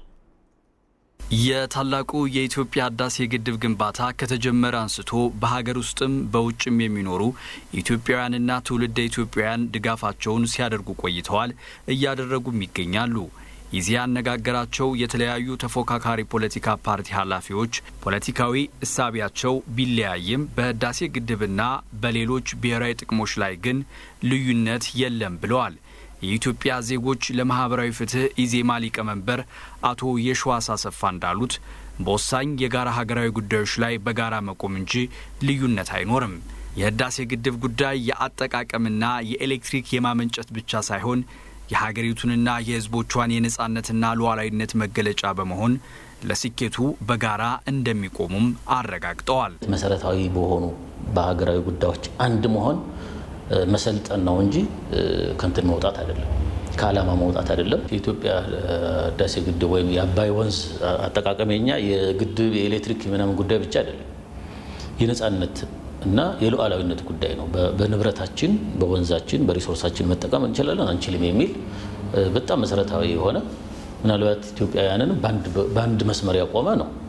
የታላቁ የኢትዮጵያ ህዳሴ ግድብ ግንባታ ከተጀመረ አንስቶ በሀገር ውስጥም በውጭም የሚኖሩ ኢትዮጵያውያንና ትውልደ ኢትዮጵያውያን ድጋፋቸውን ሲያደርጉ ቆይተዋል፣ እያደረጉም ይገኛሉ። ይዚያ ያነጋገራቸው የተለያዩ ተፎካካሪ ፖለቲካ ፓርቲ ኃላፊዎች ፖለቲካዊ እሳቢያቸው ቢለያይም በህዳሴ ግድብና በሌሎች ብሔራዊ ጥቅሞች ላይ ግን ልዩነት የለም ብለዋል። የኢትዮጵያ ዜጎች ለማህበራዊ ፍትህ ኢዜማ ሊቀመንበር አቶ የሸዋስ አሰፋ እንዳሉት በወሳኝ የጋራ ሀገራዊ ጉዳዮች ላይ በጋራ መቆም እንጂ ልዩነት አይኖርም። የህዳሴ ግድብ ጉዳይ የአጠቃቀምና የኤሌክትሪክ የማመንጨት ብቻ ሳይሆን የሀገሪቱንና የህዝቦቿን የነጻነትና ሉዓላዊነት መገለጫ በመሆን ለስኬቱ በጋራ እንደሚቆሙም አረጋግጠዋል። መሰረታዊ በሆኑ በሀገራዊ ጉዳዮች አንድ መሆን መሰልጠን ነው እንጂ ከንትን መውጣት አይደለም፣ ከዓላማ መውጣት አይደለም። የኢትዮጵያ ህዳሴ ግድብ ወይም የአባይ ወንዝ አጠቃቀም የኛ የግድብ የኤሌክትሪክ ምናምን ጉዳይ ብቻ አይደለም፣ የነጻነት እና የሉዓላዊነት ጉዳይ ነው። በንብረታችን፣ በወንዛችን፣ በሪሶርሳችን መጠቀም እንችላለን አንችልም የሚል በጣም መሰረታዊ የሆነ ምናልባት ኢትዮጵያውያንን በአንድ መስመር ያቆመ ነው።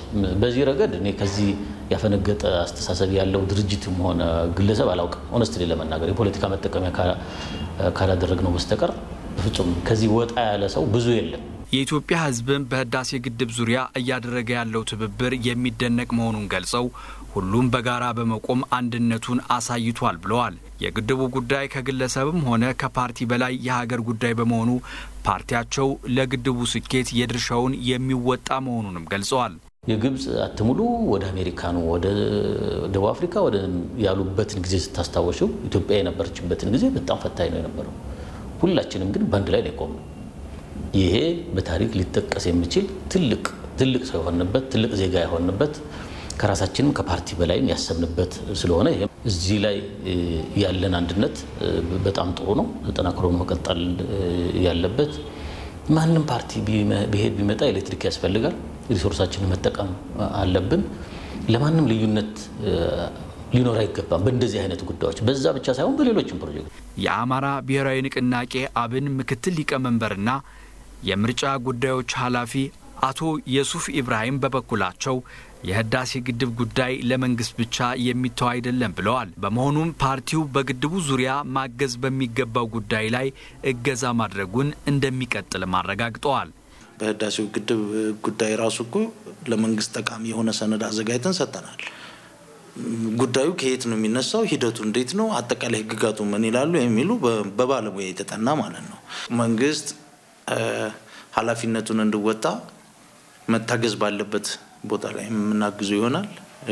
በዚህ ረገድ እኔ ከዚህ ያፈነገጠ አስተሳሰብ ያለው ድርጅትም ሆነ ግለሰብ አላውቅም። ኦነስትሊ ለመናገር የፖለቲካ መጠቀሚያ ካላደረግነው በስተቀር በፍጹም ከዚህ ወጣ ያለ ሰው ብዙ የለም። የኢትዮጵያ ሕዝብም በህዳሴ ግድብ ዙሪያ እያደረገ ያለው ትብብር የሚደነቅ መሆኑን ገልጸው ሁሉም በጋራ በመቆም አንድነቱን አሳይቷል ብለዋል። የግድቡ ጉዳይ ከግለሰብም ሆነ ከፓርቲ በላይ የሀገር ጉዳይ በመሆኑ ፓርቲያቸው ለግድቡ ስኬት የድርሻውን የሚወጣ መሆኑንም ገልጸዋል። የግብፅ አትሙሉ ወደ አሜሪካኑ ወደ ደቡብ አፍሪካ ወደ ያሉበትን ጊዜ ስታስታወሽው ኢትዮጵያ የነበረችበትን ጊዜ በጣም ፈታኝ ነው የነበረው። ሁላችንም ግን በአንድ ላይ ነው የቆምነው። ይሄ በታሪክ ሊጠቀስ የሚችል ትልቅ ትልቅ ሰው የሆንበት ትልቅ ዜጋ የሆንበት ከራሳችንም ከፓርቲ በላይም ያሰብንበት ስለሆነ እዚህ ላይ ያለን አንድነት በጣም ጥሩ ነው፣ ተጠናክሮ መቀጠል ያለበት። ማንም ፓርቲ ብሄድ ቢመጣ ኤሌክትሪክ ያስፈልጋል፣ ሪሶርሳችንን መጠቀም አለብን። ለማንም ልዩነት ሊኖር አይገባም። በእንደዚህ አይነት ጉዳዮች በዛ ብቻ ሳይሆን በሌሎችም ፕሮጀክት የአማራ ብሔራዊ ንቅናቄ አብን ምክትል ሊቀመንበርና የምርጫ ጉዳዮች ኃላፊ አቶ የሱፍ ኢብራሂም በበኩላቸው የህዳሴ ግድብ ጉዳይ ለመንግስት ብቻ የሚተው አይደለም ብለዋል። በመሆኑም ፓርቲው በግድቡ ዙሪያ ማገዝ በሚገባው ጉዳይ ላይ እገዛ ማድረጉን እንደሚቀጥልም አረጋግጠዋል። በህዳሴው ግድብ ጉዳይ ራሱ እኮ ለመንግስት ጠቃሚ የሆነ ሰነድ አዘጋጅተን ሰጥተናል። ጉዳዩ ከየት ነው የሚነሳው፣ ሂደቱ እንዴት ነው፣ አጠቃላይ ህግጋቱ ምን ይላሉ የሚሉ በባለሙያ የተጠና ማለት ነው። መንግስት ኃላፊነቱን እንዲወጣ መታገዝ ባለበት ቦታ ላይ የምናግዘው ይሆናል።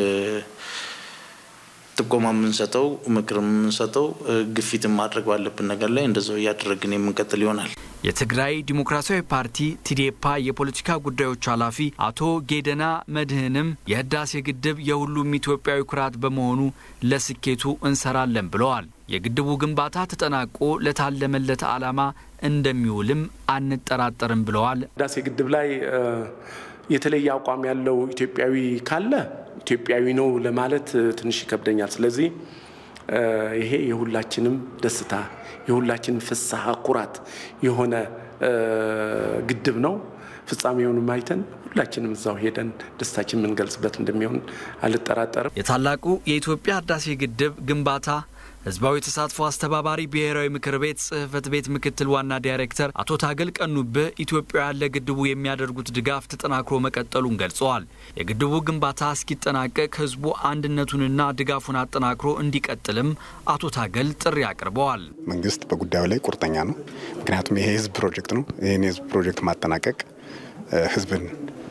ጥቆማ የምንሰጠው ምክር የምንሰጠው ግፊትን ማድረግ ባለብን ነገር ላይ እንደዛው እያደረግን የምንቀጥል ይሆናል። የትግራይ ዲሞክራሲያዊ ፓርቲ ቲዴፓ የፖለቲካ ጉዳዮች ኃላፊ አቶ ጌደና መድህንም የህዳሴ ግድብ የሁሉም ኢትዮጵያዊ ኩራት በመሆኑ ለስኬቱ እንሰራለን ብለዋል። የግድቡ ግንባታ ተጠናቆ ለታለመለት ዓላማ እንደሚውልም አንጠራጠርም ብለዋል። ህዳሴ ግድብ ላይ የተለየ አቋም ያለው ኢትዮጵያዊ ካለ ኢትዮጵያዊ ነው ለማለት ትንሽ ይከብደኛል። ስለዚህ ይሄ የሁላችንም ደስታ የሁላችንም ፍስሐ ኩራት የሆነ ግድብ ነው። ፍጻሜውንም አይተን ሁላችንም እዛው ሄደን ደስታችን የምንገልጽበት እንደሚሆን አልጠራጠርም። የታላቁ የኢትዮጵያ ህዳሴ ግድብ ግንባታ ህዝባዊ ተሳትፎ አስተባባሪ ብሔራዊ ምክር ቤት ጽህፈት ቤት ምክትል ዋና ዳይሬክተር አቶ ታገል ቀኑብህ ኢትዮጵያውያን ለግድቡ የሚያደርጉት ድጋፍ ተጠናክሮ መቀጠሉን ገልጸዋል። የግድቡ ግንባታ እስኪጠናቀቅ ህዝቡ አንድነቱንና ድጋፉን አጠናክሮ እንዲቀጥልም አቶ ታገል ጥሪ አቅርበዋል። መንግስት በጉዳዩ ላይ ቁርጠኛ ነው። ምክንያቱም ይሄ የህዝብ ፕሮጀክት ነው። ይህን የህዝብ ፕሮጀክት ማጠናቀቅ ህዝብን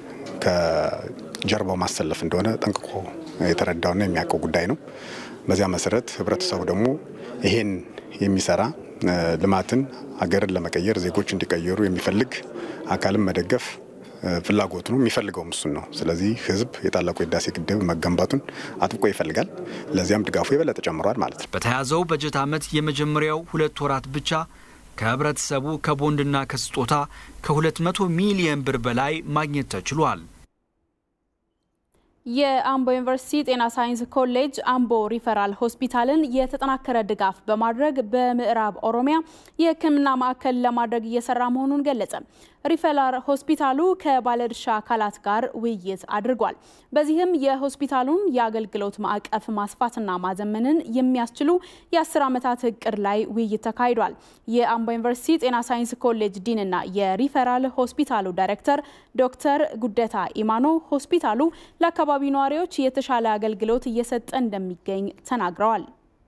ከጀርባው ማሰለፍ እንደሆነ ጠንቅቆ የተረዳውና የሚያውቀው ጉዳይ ነው። በዚያ መሰረት ህብረተሰቡ ደግሞ ይሄን የሚሰራ ልማትን ሀገርን ለመቀየር ዜጎች እንዲቀየሩ የሚፈልግ አካልን መደገፍ ፍላጎቱ ነው። የሚፈልገውም እሱን ነው። ስለዚህ ህዝብ የታላቁ የህዳሴ ግድብ መገንባቱን አጥብቆ ይፈልጋል። ለዚያም ድጋፉ የበለጠ ጨምሯል ማለት ነው። በተያዘው በጀት ዓመት የመጀመሪያው ሁለት ወራት ብቻ ከህብረተሰቡ ከቦንድና ከስጦታ ከ200 ሚሊየን ብር በላይ ማግኘት ተችሏል። የአምቦ ዩኒቨርሲቲ ጤና ሳይንስ ኮሌጅ አምቦ ሪፈራል ሆስፒታልን የተጠናከረ ድጋፍ በማድረግ በምዕራብ ኦሮሚያ የሕክምና ማዕከል ለማድረግ እየሰራ መሆኑን ገለጸ። ሪፈራል ሆስፒታሉ ከባለድርሻ አካላት ጋር ውይይት አድርጓል። በዚህም የሆስፒታሉን የአገልግሎት ማዕቀፍ ማስፋትና ማዘመንን የሚያስችሉ የአስር ዓመታት እቅድ ላይ ውይይት ተካሂዷል። የአምቦ ዩኒቨርሲቲ ጤና ሳይንስ ኮሌጅ ዲንና የሪፈራል ሆስፒታሉ ዳይሬክተር ዶክተር ጉደታ ኢማኖ ሆስፒታሉ ለአካባቢው ነዋሪዎች የተሻለ አገልግሎት እየሰጠ እንደሚገኝ ተናግረዋል።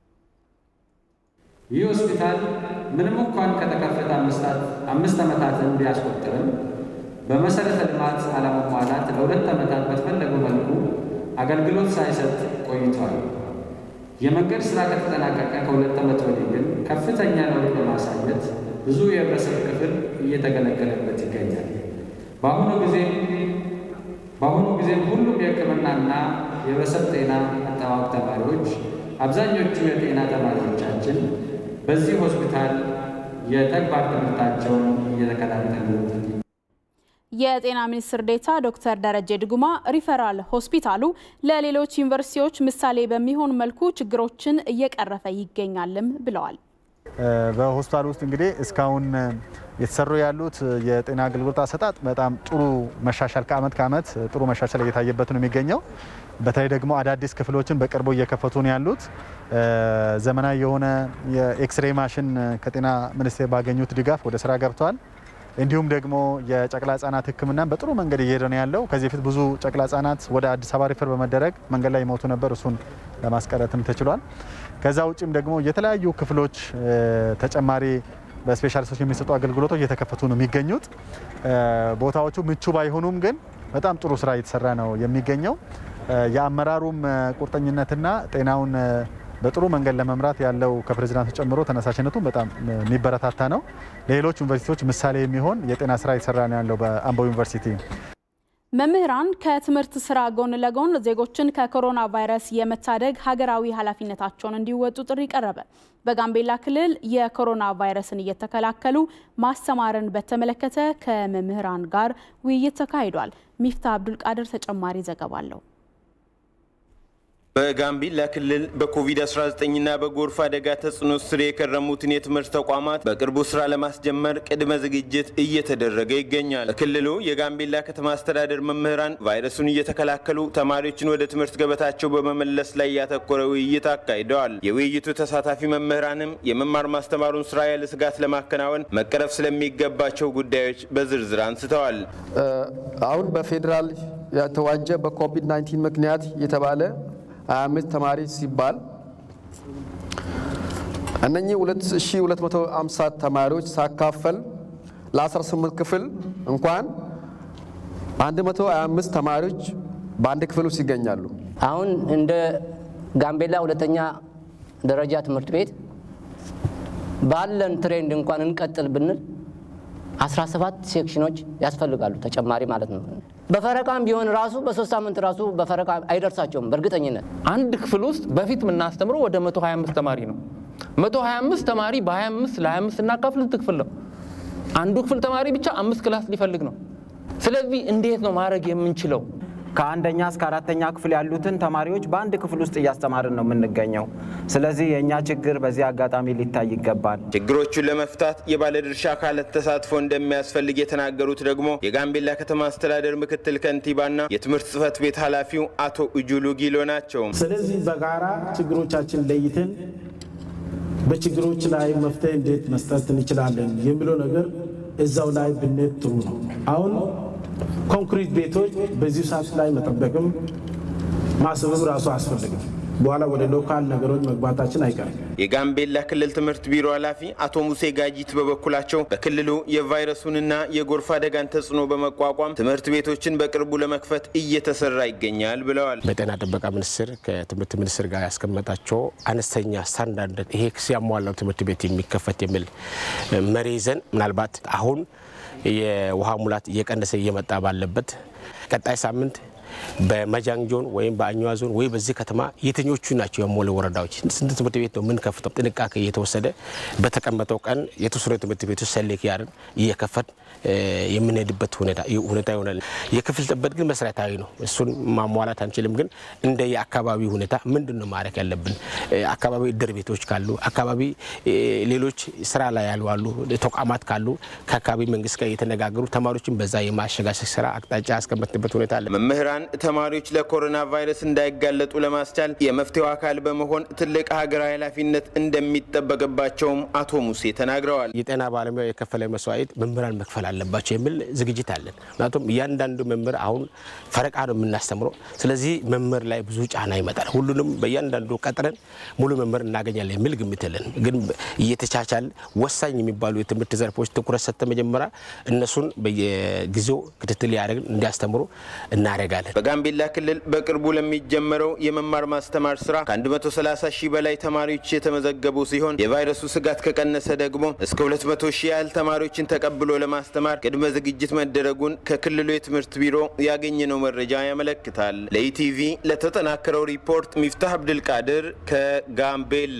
ይህ ሆስፒታል ምንም እንኳን ከተከፈተ አምስት ዓመታትን ቢያስቆጥርም በመሰረተ ልማት አለመሟላት ለሁለት ዓመታት በተፈለገው መልኩ አገልግሎት ሳይሰጥ ቆይቷል። የመንገድ ስራ ከተጠናቀቀ ከሁለት ዓመት ወዲህ ግን ከፍተኛ ለውጥ በማሳየት ብዙ የህብረተሰብ ክፍል እየተገለገለበት ይገኛል። በአሁኑ ጊዜ በአሁኑ ጊዜም ሁሉም የሕክምናና የህብረተሰብ ጤና አጠባበቅ ተማሪዎች አብዛኞቹ የጤና ተማሪዎቻችን በዚህ ሆስፒታል የተግባር ትምህርታቸውን እየተከታተሉ የጤና ሚኒስትር ዴኤታ ዶክተር ደረጀ ድጉማ ሪፈራል ሆስፒታሉ ለሌሎች ዩኒቨርሲቲዎች ምሳሌ በሚሆን መልኩ ችግሮችን እየቀረፈ ይገኛልም ብለዋል። በሆስፒታል ውስጥ እንግዲህ እስካሁን የተሰሩ ያሉት የጤና አገልግሎት አሰጣጥ በጣም ጥሩ መሻሻል ከአመት ከአመት ጥሩ መሻሻል እየታየበት ነው የሚገኘው። በተለይ ደግሞ አዳዲስ ክፍሎችን በቅርቡ እየከፈቱ ነው ያሉት። ዘመናዊ የሆነ የኤክስሬ ማሽን ከጤና ሚኒስቴር ባገኙት ድጋፍ ወደ ስራ ገብተዋል። እንዲሁም ደግሞ የጨቅላ ህጻናት ሕክምናን በጥሩ መንገድ እየሄደ ነው ያለው። ከዚህ በፊት ብዙ ጨቅላ ህጻናት ወደ አዲስ አበባ ሪፈር በመደረግ መንገድ ላይ ይሞቱ ነበር። እሱን ለማስቀረትም ተችሏል። ከዛ ውጭም ደግሞ የተለያዩ ክፍሎች ተጨማሪ በስፔሻሊስቶች የሚሰጡ አገልግሎቶች እየተከፈቱ ነው የሚገኙት። ቦታዎቹ ምቹ ባይሆኑም ግን በጣም ጥሩ ስራ እየተሰራ ነው የሚገኘው። የአመራሩም ቁርጠኝነትና ጤናውን በጥሩ መንገድ ለመምራት ያለው ከፕሬዚዳንቱ ጨምሮ ተነሳሽነቱ በጣም የሚበረታታ ነው። ለሌሎች ዩኒቨርሲቲዎች ምሳሌ የሚሆን የጤና ስራ እየተሰራ ነው ያለው በአምቦ ዩኒቨርሲቲ። መምህራን ከትምህርት ስራ ጎን ለጎን ዜጎችን ከኮሮና ቫይረስ የመታደግ ሀገራዊ ኃላፊነታቸውን እንዲወጡ ጥሪ ቀረበ። በጋምቤላ ክልል የኮሮና ቫይረስን እየተከላከሉ ማስተማርን በተመለከተ ከመምህራን ጋር ውይይት ተካሂዷል። ሚፍታ አብዱልቃድር ተጨማሪ ዘገባ አለው። በጋምቤላ ክልል በኮቪድ-19ና በጎርፍ አደጋ ተጽዕኖ ስር የከረሙትን የትምህርት ተቋማት በቅርቡ ስራ ለማስጀመር ቅድመ ዝግጅት እየተደረገ ይገኛል። በክልሉ የጋምቤላ ከተማ አስተዳደር መምህራን ቫይረሱን እየተከላከሉ ተማሪዎችን ወደ ትምህርት ገበታቸው በመመለስ ላይ ያተኮረ ውይይት አካሂደዋል። የውይይቱ ተሳታፊ መምህራንም የመማር ማስተማሩን ስራ ያለ ስጋት ለማከናወን መቀረፍ ስለሚገባቸው ጉዳዮች በዝርዝር አንስተዋል። አሁን በፌዴራል የተዋጀ በኮቪድ-19 ምክንያት የተባለ 25 ተማሪ ሲባል እነኚህ 2250 ተማሪዎች ሳካፈል ለ18 ክፍል እንኳን 125 ተማሪዎች በአንድ ክፍል ውስጥ ይገኛሉ። አሁን እንደ ጋምቤላ ሁለተኛ ደረጃ ትምህርት ቤት ባለን ትሬንድ እንኳን እንቀጥል ብንል 17 ሴክሽኖች ያስፈልጋሉ ተጨማሪ ማለት ነው። በፈረቃም ቢሆን ራሱ በሶስት ሳምንት ራሱ በፈረቃ አይደርሳቸውም በእርግጠኝነት። አንድ ክፍል ውስጥ በፊት የምናስተምረው ወደ 125 ተማሪ ነው። 125 ተማሪ በ25 ለ25 እናካፍል ስንት ክፍል ነው? አንዱ ክፍል ተማሪ ብቻ አምስት ክላስ ሊፈልግ ነው። ስለዚህ እንዴት ነው ማድረግ የምንችለው? ከአንደኛ እስከ አራተኛ ክፍል ያሉትን ተማሪዎች በአንድ ክፍል ውስጥ እያስተማርን ነው የምንገኘው። ስለዚህ የእኛ ችግር በዚህ አጋጣሚ ሊታይ ይገባል። ችግሮቹን ለመፍታት የባለድርሻ አካላት ተሳትፎ እንደሚያስፈልግ የተናገሩት ደግሞ የጋምቤላ ከተማ አስተዳደር ምክትል ከንቲባና የትምህርት ጽህፈት ቤት ኃላፊው አቶ እጁሉ ጊሎ ናቸው። ስለዚህ በጋራ ችግሮቻችን ለይተን በችግሮች ላይ መፍትሄ እንዴት መስጠት እንችላለን የሚለው ነገር እዛው ላይ ብንሄድ ጥሩ ነው። አሁን ኮንክሪት ቤቶች በዚህ ሰዓት ላይ መጠበቅም ማሰብም ራሱ አያስፈልግም። በኋላ ወደ ሎካል ነገሮች መግባታችን አይቀርም። የጋምቤላ ክልል ትምህርት ቢሮ ኃላፊ አቶ ሙሴ ጋጂት በበኩላቸው በክልሉ የቫይረሱንና የጎርፍ አደጋን ተጽዕኖ በመቋቋም ትምህርት ቤቶችን በቅርቡ ለመክፈት እየተሰራ ይገኛል ብለዋል። በጤና ጥበቃ ሚኒስቴር ከትምህርት ሚኒስቴር ጋር ያስቀመጣቸው አነስተኛ ስታንዳርድ ይሄ ሲያሟላው ትምህርት ቤት የሚከፈት የሚል መሪ ይዘን ምናልባት አሁን የውሃ ሙላት እየቀነሰ እየመጣ ባለበት ቀጣይ ሳምንት በመጃንግ ዞን ወይም በአኝዋ ዞን ወይ በዚህ ከተማ የትኞቹ ናቸው የሞለ ወረዳዎች ስንት ትምህርት ቤት ነው የምንከፍተው? ጥንቃቄ እየተወሰደ በተቀመጠው ቀን የተወሰኑ ትምህርት ቤቶች ሰሌክ ያርን እየከፈት የምንሄድበት ሁኔታ ይሆናል። የክፍል ጥበት ግን መሰረታዊ ነው። እሱን ማሟላት አንችልም። ግን እንደ የአካባቢ ሁኔታ ምንድን ነው ማድረግ ያለብን? አካባቢ እድር ቤቶች ካሉ፣ አካባቢ ሌሎች ስራ ላይ ያሉ አሉ ተቋማት ካሉ ከአካባቢ መንግስት ጋር እየተነጋገሩ ተማሪዎችን በዛ የማሸጋሸግ ስራ አቅጣጫ ያስቀመጥንበት ሁኔታ አለ። መምህራን ተማሪዎች ለኮሮና ቫይረስ እንዳይጋለጡ ለማስቻል የመፍትሄው አካል በመሆን ትልቅ ሀገራዊ ኃላፊነት እንደሚጠበቅባቸውም አቶ ሙሴ ተናግረዋል። የጤና ባለሙያ የከፈለ መስዋዕት መምህራን መክፈል አለባቸው የሚል ዝግጅት አለን። ምክንያቱም እያንዳንዱ መምህር አሁን ፈረቃ ነው የምናስተምረው። ስለዚህ መምህር ላይ ብዙ ጫና ይመጣል። ሁሉንም በእያንዳንዱ ቀጥረን ሙሉ መምህር እናገኛለን የሚል ግምት የለን። ግን እየተቻቻል ወሳኝ የሚባሉ የትምህርት ዘርፎች ትኩረት ሰጥተ መጀመሪያ እነሱን በየጊዜው ክትትል ያደረግን እንዲያስተምሩ እናደርጋለን። በጋምቤላ ክልል በቅርቡ ለሚጀመረው የመማር ማስተማር ስራ ከ130 ሺህ በላይ ተማሪዎች የተመዘገቡ ሲሆን የቫይረሱ ስጋት ከቀነሰ ደግሞ እስከ 200 ሺህ ያህል ተማሪዎችን ተቀብሎ ለማስተማር ቅድመ ዝግጅት መደረጉን ከክልሉ የትምህርት ቢሮ ያገኘነው መረጃ ያመለክታል። ለኢቲቪ ለተጠናከረው ሪፖርት ሚፍታህ አብድልቃድር ከጋምቤላ።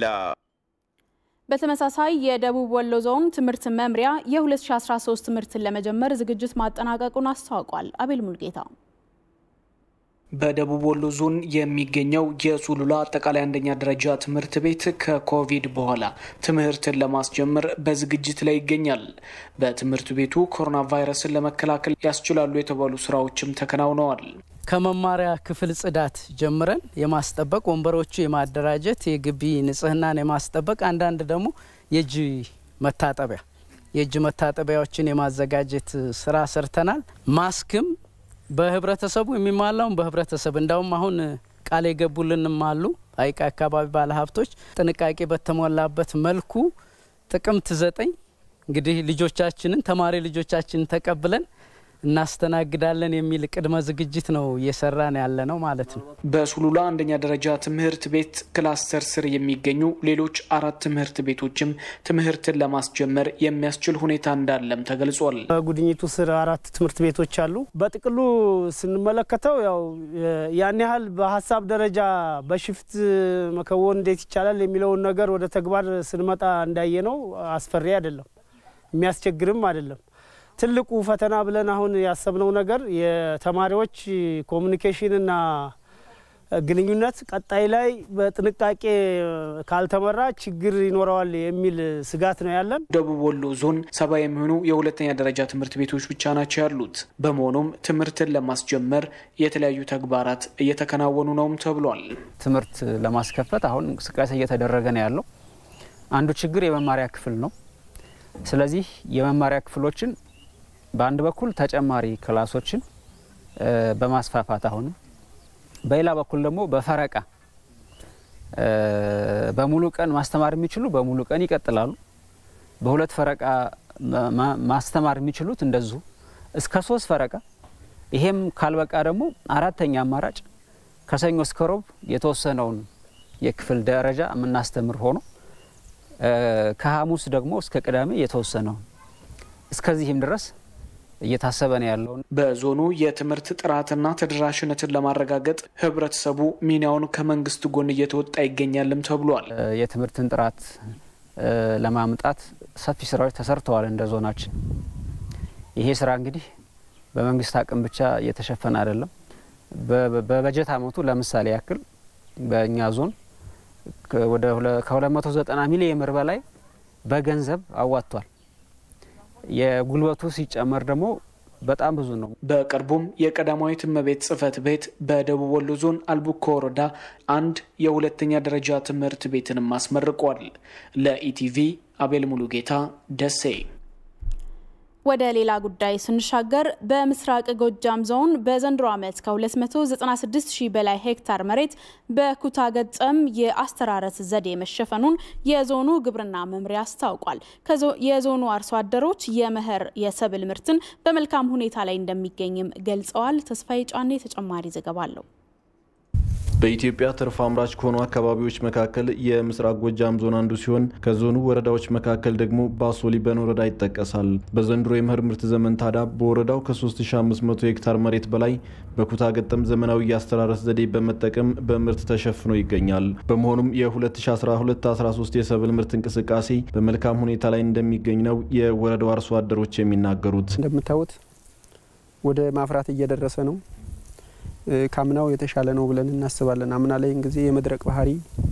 በተመሳሳይ የደቡብ ወሎ ዞን ትምህርት መምሪያ የ2013 ትምህርትን ለመጀመር ዝግጅት ማጠናቀቁን አስታውቋል። አቤል ሙልጌታ በደቡብ ወሎ ዞን የሚገኘው የሱሉላ አጠቃላይ አንደኛ ደረጃ ትምህርት ቤት ከኮቪድ በኋላ ትምህርትን ለማስጀመር በዝግጅት ላይ ይገኛል። በትምህርት ቤቱ ኮሮና ቫይረስን ለመከላከል ያስችላሉ የተባሉ ስራዎችም ተከናውነዋል። ከመማሪያ ክፍል ጽዳት ጀምረን የማስጠበቅ ወንበሮቹ የማደራጀት የግቢ ንጽህናን የማስጠበቅ አንዳንድ ደግሞ የእጅ መታጠቢያ የእጅ መታጠቢያዎችን የማዘጋጀት ስራ ሰርተናል። ማስክም በህብረተሰቡ የሚሟላውን በህብረተሰብ እንዳውም አሁን ቃል የገቡልንም አሉ ሀይቅ አካባቢ ባለሀብቶች ጥንቃቄ በተሞላበት መልኩ ጥቅምት ዘጠኝ እንግዲህ ልጆቻችንን ተማሪ ልጆቻችንን ተቀብለን እናስተናግዳለን የሚል ቅድመ ዝግጅት ነው እየሰራን ያለ ነው ማለት ነው። በሱሉላ አንደኛ ደረጃ ትምህርት ቤት ክላስተር ስር የሚገኙ ሌሎች አራት ትምህርት ቤቶችም ትምህርትን ለማስጀመር የሚያስችል ሁኔታ እንዳለም ተገልጿል። በጉድኝቱ ስር አራት ትምህርት ቤቶች አሉ። በጥቅሉ ስንመለከተው ያው ያን ያህል በሀሳብ ደረጃ በሽፍት መከወን እንዴት ይቻላል የሚለውን ነገር ወደ ተግባር ስንመጣ እንዳየ ነው አስፈሪ አይደለም፣ የሚያስቸግርም አይደለም። ትልቁ ፈተና ብለን አሁን ያሰብነው ነገር የተማሪዎች ኮሚኒኬሽንና ግንኙነት ቀጣይ ላይ በጥንቃቄ ካልተመራ ችግር ይኖረዋል የሚል ስጋት ነው ያለን። ደቡብ ወሎ ዞን ሰባ የሚሆኑ የሁለተኛ ደረጃ ትምህርት ቤቶች ብቻ ናቸው ያሉት። በመሆኑም ትምህርትን ለማስጀመር የተለያዩ ተግባራት እየተከናወኑ ነውም ተብሏል። ትምህርት ለማስከፈት አሁን እንቅስቃሴ እየተደረገ ነው ያለው። አንዱ ችግር የመማሪያ ክፍል ነው። ስለዚህ የመማሪያ ክፍሎችን በአንድ በኩል ተጨማሪ ክላሶችን በማስፋፋት አሁንም በሌላ በኩል ደግሞ በፈረቃ በሙሉ ቀን ማስተማር የሚችሉ በሙሉ ቀን ይቀጥላሉ። በሁለት ፈረቃ ማስተማር የሚችሉት እንደዚሁ እስከ ሶስት ፈረቃ። ይሄም ካልበቃ ደግሞ አራተኛ አማራጭ ከሰኞ እስከ ሮብ የተወሰነውን የክፍል ደረጃ የምናስተምር ሆኖ ከሐሙስ ደግሞ እስከ ቅዳሜ የተወሰነውን እስከዚህም ድረስ እየታሰበ ነው ያለው። በዞኑ የትምህርት ጥራትና ተደራሽነትን ለማረጋገጥ ህብረተሰቡ ሚናውን ከመንግስት ጎን እየተወጣ ይገኛልም ተብሏል። የትምህርትን ጥራት ለማምጣት ሰፊ ስራዎች ተሰርተዋል እንደ ዞናችን። ይሄ ስራ እንግዲህ በመንግስት አቅም ብቻ እየተሸፈነ አይደለም። በበጀት አመቱ ለምሳሌ ያክል በእኛ ዞን ወደ ከ290 ሚሊዮን ብር በላይ በገንዘብ አዋጥቷል። የጉልበቱ ሲጨመር ደግሞ በጣም ብዙ ነው። በቅርቡም የቀዳማዊት እመቤት ጽህፈት ቤት በደቡብ ወሎ ዞን አልቡኮ ወረዳ አንድ የሁለተኛ ደረጃ ትምህርት ቤትንም አስመርቋል። ለኢቲቪ አቤል ሙሉጌታ ደሴ። ወደ ሌላ ጉዳይ ስንሻገር በምስራቅ ጎጃም ዞን በዘንድሮ ዓመት ከ296 ሺህ በላይ ሄክታር መሬት በኩታ ገጠም የአስተራረስ ዘዴ መሸፈኑን የዞኑ ግብርና መምሪያ አስታውቋል። የዞኑ አርሶ አደሮች የመኸር የሰብል ምርትን በመልካም ሁኔታ ላይ እንደሚገኝም ገልጸዋል። ተስፋዬ ጫኔ ተጨማሪ ዘገባ አለው። በኢትዮጵያ ትርፍ አምራች ከሆኑ አካባቢዎች መካከል የምስራቅ ጎጃም ዞን አንዱ ሲሆን ከዞኑ ወረዳዎች መካከል ደግሞ ባሶ ሊበን ወረዳ ይጠቀሳል። በዘንድሮ የመኸር ምርት ዘመን ታዲያ በወረዳው ከ3500 ሄክታር መሬት በላይ በኩታ ገጠም ዘመናዊ የአስተራረስ ዘዴ በመጠቀም በምርት ተሸፍኖ ይገኛል። በመሆኑም የ2012/13 የሰብል ምርት እንቅስቃሴ በመልካም ሁኔታ ላይ እንደሚገኝ ነው የወረዳው አርሶ አደሮች የሚናገሩት። እንደምታዩት ወደ ማፍራት እየደረሰ ነው። ካምናው የተሻለ ነው ብለን እናስባለን። አምና ላይ ጊዜ የመድረቅ ባህሪ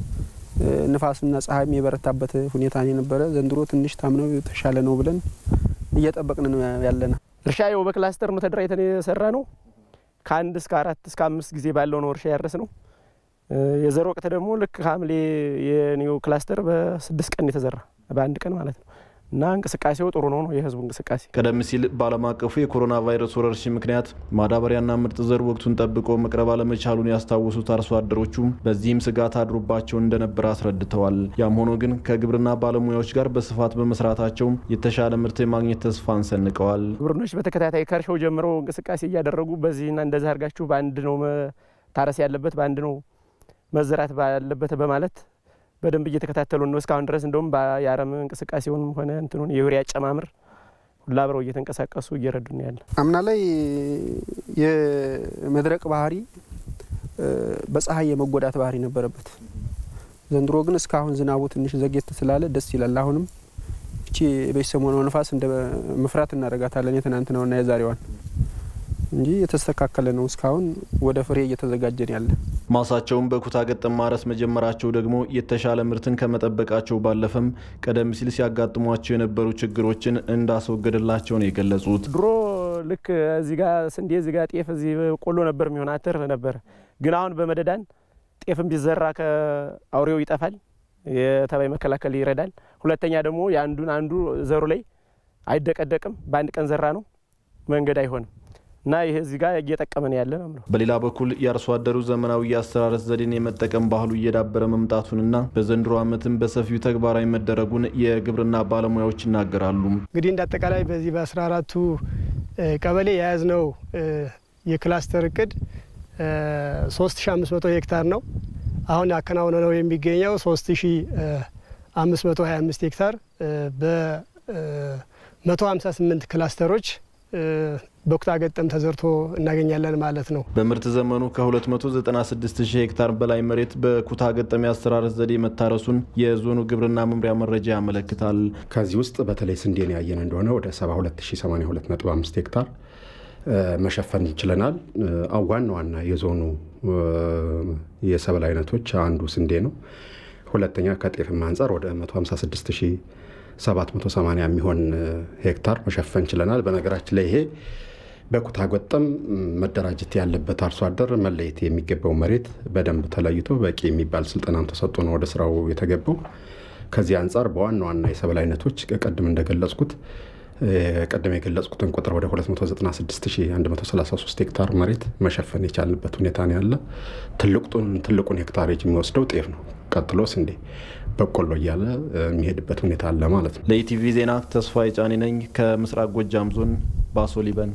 ንፋስና ፀሐይም የበረታበት ሁኔታ የነበረ ዘንድሮ ትንሽ ታምነው የተሻለ ነው ብለን እየጠበቅን ነው ያለና እርሻ የው በክላስተር ነው ተደራጅተን የሰራ ነው። ከአንድ እስከ አራት እስከ አምስት ጊዜ ባለው ነው እርሻ ያረስ ነው። የዘር ወቅት ደግሞ ልክ ሐምሌ የኒው ክላስተር በስድስት ቀን የተዘራ በአንድ ቀን ማለት ነው። እና እንቅስቃሴው ጥሩ ነው ነው የህዝቡ እንቅስቃሴ። ቀደም ሲል በዓለም አቀፉ የኮሮና ቫይረስ ወረርሽኝ ምክንያት ማዳበሪያና ምርጥ ዘር ወቅቱን ጠብቆ መቅረብ አለመቻሉን ያስታወሱት አርሶ አደሮቹም በዚህም ስጋት አድሮባቸው እንደነበር አስረድተዋል። ያም ሆኖ ግን ከግብርና ባለሙያዎች ጋር በስፋት በመስራታቸው የተሻለ ምርት የማግኘት ተስፋን ሰንቀዋል። ግብርኖች በተከታታይ ከእርሻው ጀምሮ እንቅስቃሴ እያደረጉ በዚህና እንደዚህ አድርጋችሁ በአንድ ነው መታረስ ያለበት በአንድ ነው መዘራት ባለበት በማለት በደንብ እየተከታተሉ ነው እስካሁን ድረስ። እንደውም የአረም እንቅስቃሴውንም ሆነ እንትኑን የዩሪያ አጨማምር ሁላ አብረው እየተንቀሳቀሱ እየረዱ ነው ያለ። አምና ላይ የመድረቅ ባህሪ በፀሐይ የመጎዳት ባህሪ ነበረበት። ዘንድሮ ግን እስካሁን ዝናቡ ትንሽ ዘግየት ስላለ ደስ ይላል። አሁንም እቺ በሰሞኑ ነፋስ እንደ መፍራት እናደርጋታለን የትናንትናውና የዛሬዋን እንጂ የተስተካከለ ነው። እስካሁን ወደ ፍሬ እየተዘጋጀን ያለ ማሳቸውን በኩታ ገጠም ማረስ መጀመራቸው ደግሞ የተሻለ ምርትን ከመጠበቃቸው ባለፈም ቀደም ሲል ሲያጋጥሟቸው የነበሩ ችግሮችን እንዳስወገደላቸው ነው የገለጹት። ድሮ ልክ እዚህ ጋ ስንዴ፣ እዚህ ጋ ጤፍ፣ እዚህ ቆሎ ነበር የሚሆን አተር ነበር። ግን አሁን በመደዳን ጤፍም ቢዘራ ከአውሬው ይጠፋል፣ የተባይ መከላከል ይረዳል። ሁለተኛ ደግሞ የአንዱን አንዱ ዘሩ ላይ አይደቀደቅም። በአንድ ቀን ዘራ ነው መንገድ አይሆንም እና ይህ እዚህ ጋር እየጠቀመን ያለ ነው። በሌላ በኩል የአርሶ አደሩ ዘመናዊ የአስተራረስ ዘዴን የመጠቀም ባህሉ እየዳበረ መምጣቱንና በዘንድሮ ዓመትም በሰፊው ተግባራዊ መደረጉን የግብርና ባለሙያዎች ይናገራሉ። እንግዲህ እንደ አጠቃላይ በዚህ በአስራ አራቱ ቀበሌ የያዝነው የክላስተር እቅድ 3500 ሄክታር ነው። አሁን ያከናወነ ነው የሚገኘው 3525 ሄክታር በ158 ክላስተሮች በኩታ ገጠም ተዘርቶ እናገኛለን ማለት ነው። በምርት ዘመኑ ከ296 ሺህ ሄክታር በላይ መሬት በኩታ ገጠም የአስተራረስ ዘዴ መታረሱን የዞኑ ግብርና መምሪያ መረጃ ያመለክታል። ከዚህ ውስጥ በተለይ ስንዴን ያየን እንደሆነ ወደ 72082.5 ሄክታር መሸፈን ችለናል። ዋና ዋና የዞኑ የሰብል አይነቶች አንዱ ስንዴ ነው። ሁለተኛ ከጤፍም አንጻር ወደ 156780 የሚሆን ሄክታር መሸፈን ችለናል። በነገራችን ላይ ይሄ በኩታ ገጠም መደራጀት ያለበት አርሶ አደር መለየት የሚገባው መሬት በደንብ ተለይቶ በቂ የሚባል ስልጠናም ተሰጥቶ ነው ወደ ስራው የተገባው። ከዚህ አንጻር በዋና ዋና የሰብል አይነቶች ቅድም እንደገለጽኩት ቀደም የገለጽኩትን ቁጥር ወደ 296133 ሄክታር መሬት መሸፈን የቻልንበት ሁኔታ ነው ያለ። ትልቁን ሄክታሬጅ የሚወስደው ጤፍ ነው። ቀጥሎ ስንዴ፣ በቆሎ እያለ የሚሄድበት ሁኔታ አለ ማለት ነው። ለኢቲቪ ዜና ተስፋ የጫኔ ነኝ ከምስራቅ ጎጃም ዞን ባሶ ሊበን።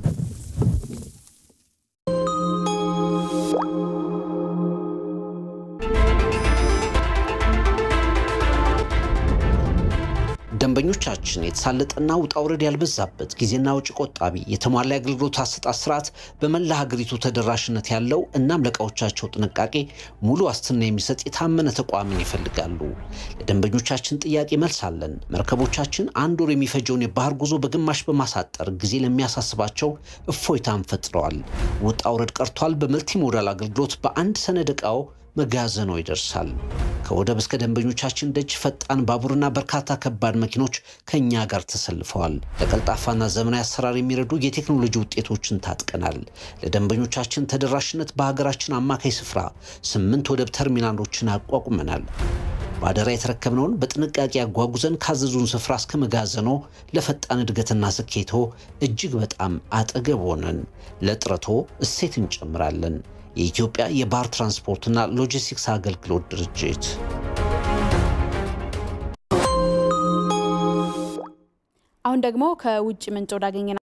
ደንበኞቻችን የተሳለጠና ውጣ ውረድ ያልበዛበት ጊዜና ወጪ ቆጣቢ የተሟላ የአገልግሎት አሰጣጥ ስርዓት በመላ ሀገሪቱ ተደራሽነት ያለው እናም ለእቃዎቻቸው ጥንቃቄ ሙሉ ዋስትና የሚሰጥ የታመነ ተቋምን ይፈልጋሉ። ለደንበኞቻችን ጥያቄ መልስ አለን። መርከቦቻችን አንድ ወር የሚፈጀውን የባህር ጉዞ በግማሽ በማሳጠር ጊዜ ለሚያሳስባቸው እፎይታን ፈጥረዋል። ውጣ ውረድ ቀርቷል። በመልቲሞዳል አገልግሎት በአንድ ሰነድ ዕቃው መጋዘኖ ይደርሳል። ከወደብ እስከ ደንበኞቻችን ደጅ ፈጣን ባቡርና በርካታ ከባድ መኪኖች ከእኛ ጋር ተሰልፈዋል። ለቀልጣፋና ዘመናዊ አሰራር የሚረዱ የቴክኖሎጂ ውጤቶችን ታጥቀናል። ለደንበኞቻችን ተደራሽነት በሀገራችን አማካይ ስፍራ ስምንት ወደብ ተርሚናሎችን አቋቁመናል። በአደራ የተረከብነውን በጥንቃቄ አጓጉዘን ካዘዙን ስፍራ እስከ መጋዘኖ ለፈጣን እድገትና ስኬቶ እጅግ በጣም አጠገብ ሆነን ለጥረቶ እሴት እንጨምራለን። የኢትዮጵያ የባህር ትራንስፖርትና ሎጂስቲክስ አገልግሎት ድርጅት። አሁን ደግሞ ከውጭ ምንጭ ወዳገኘ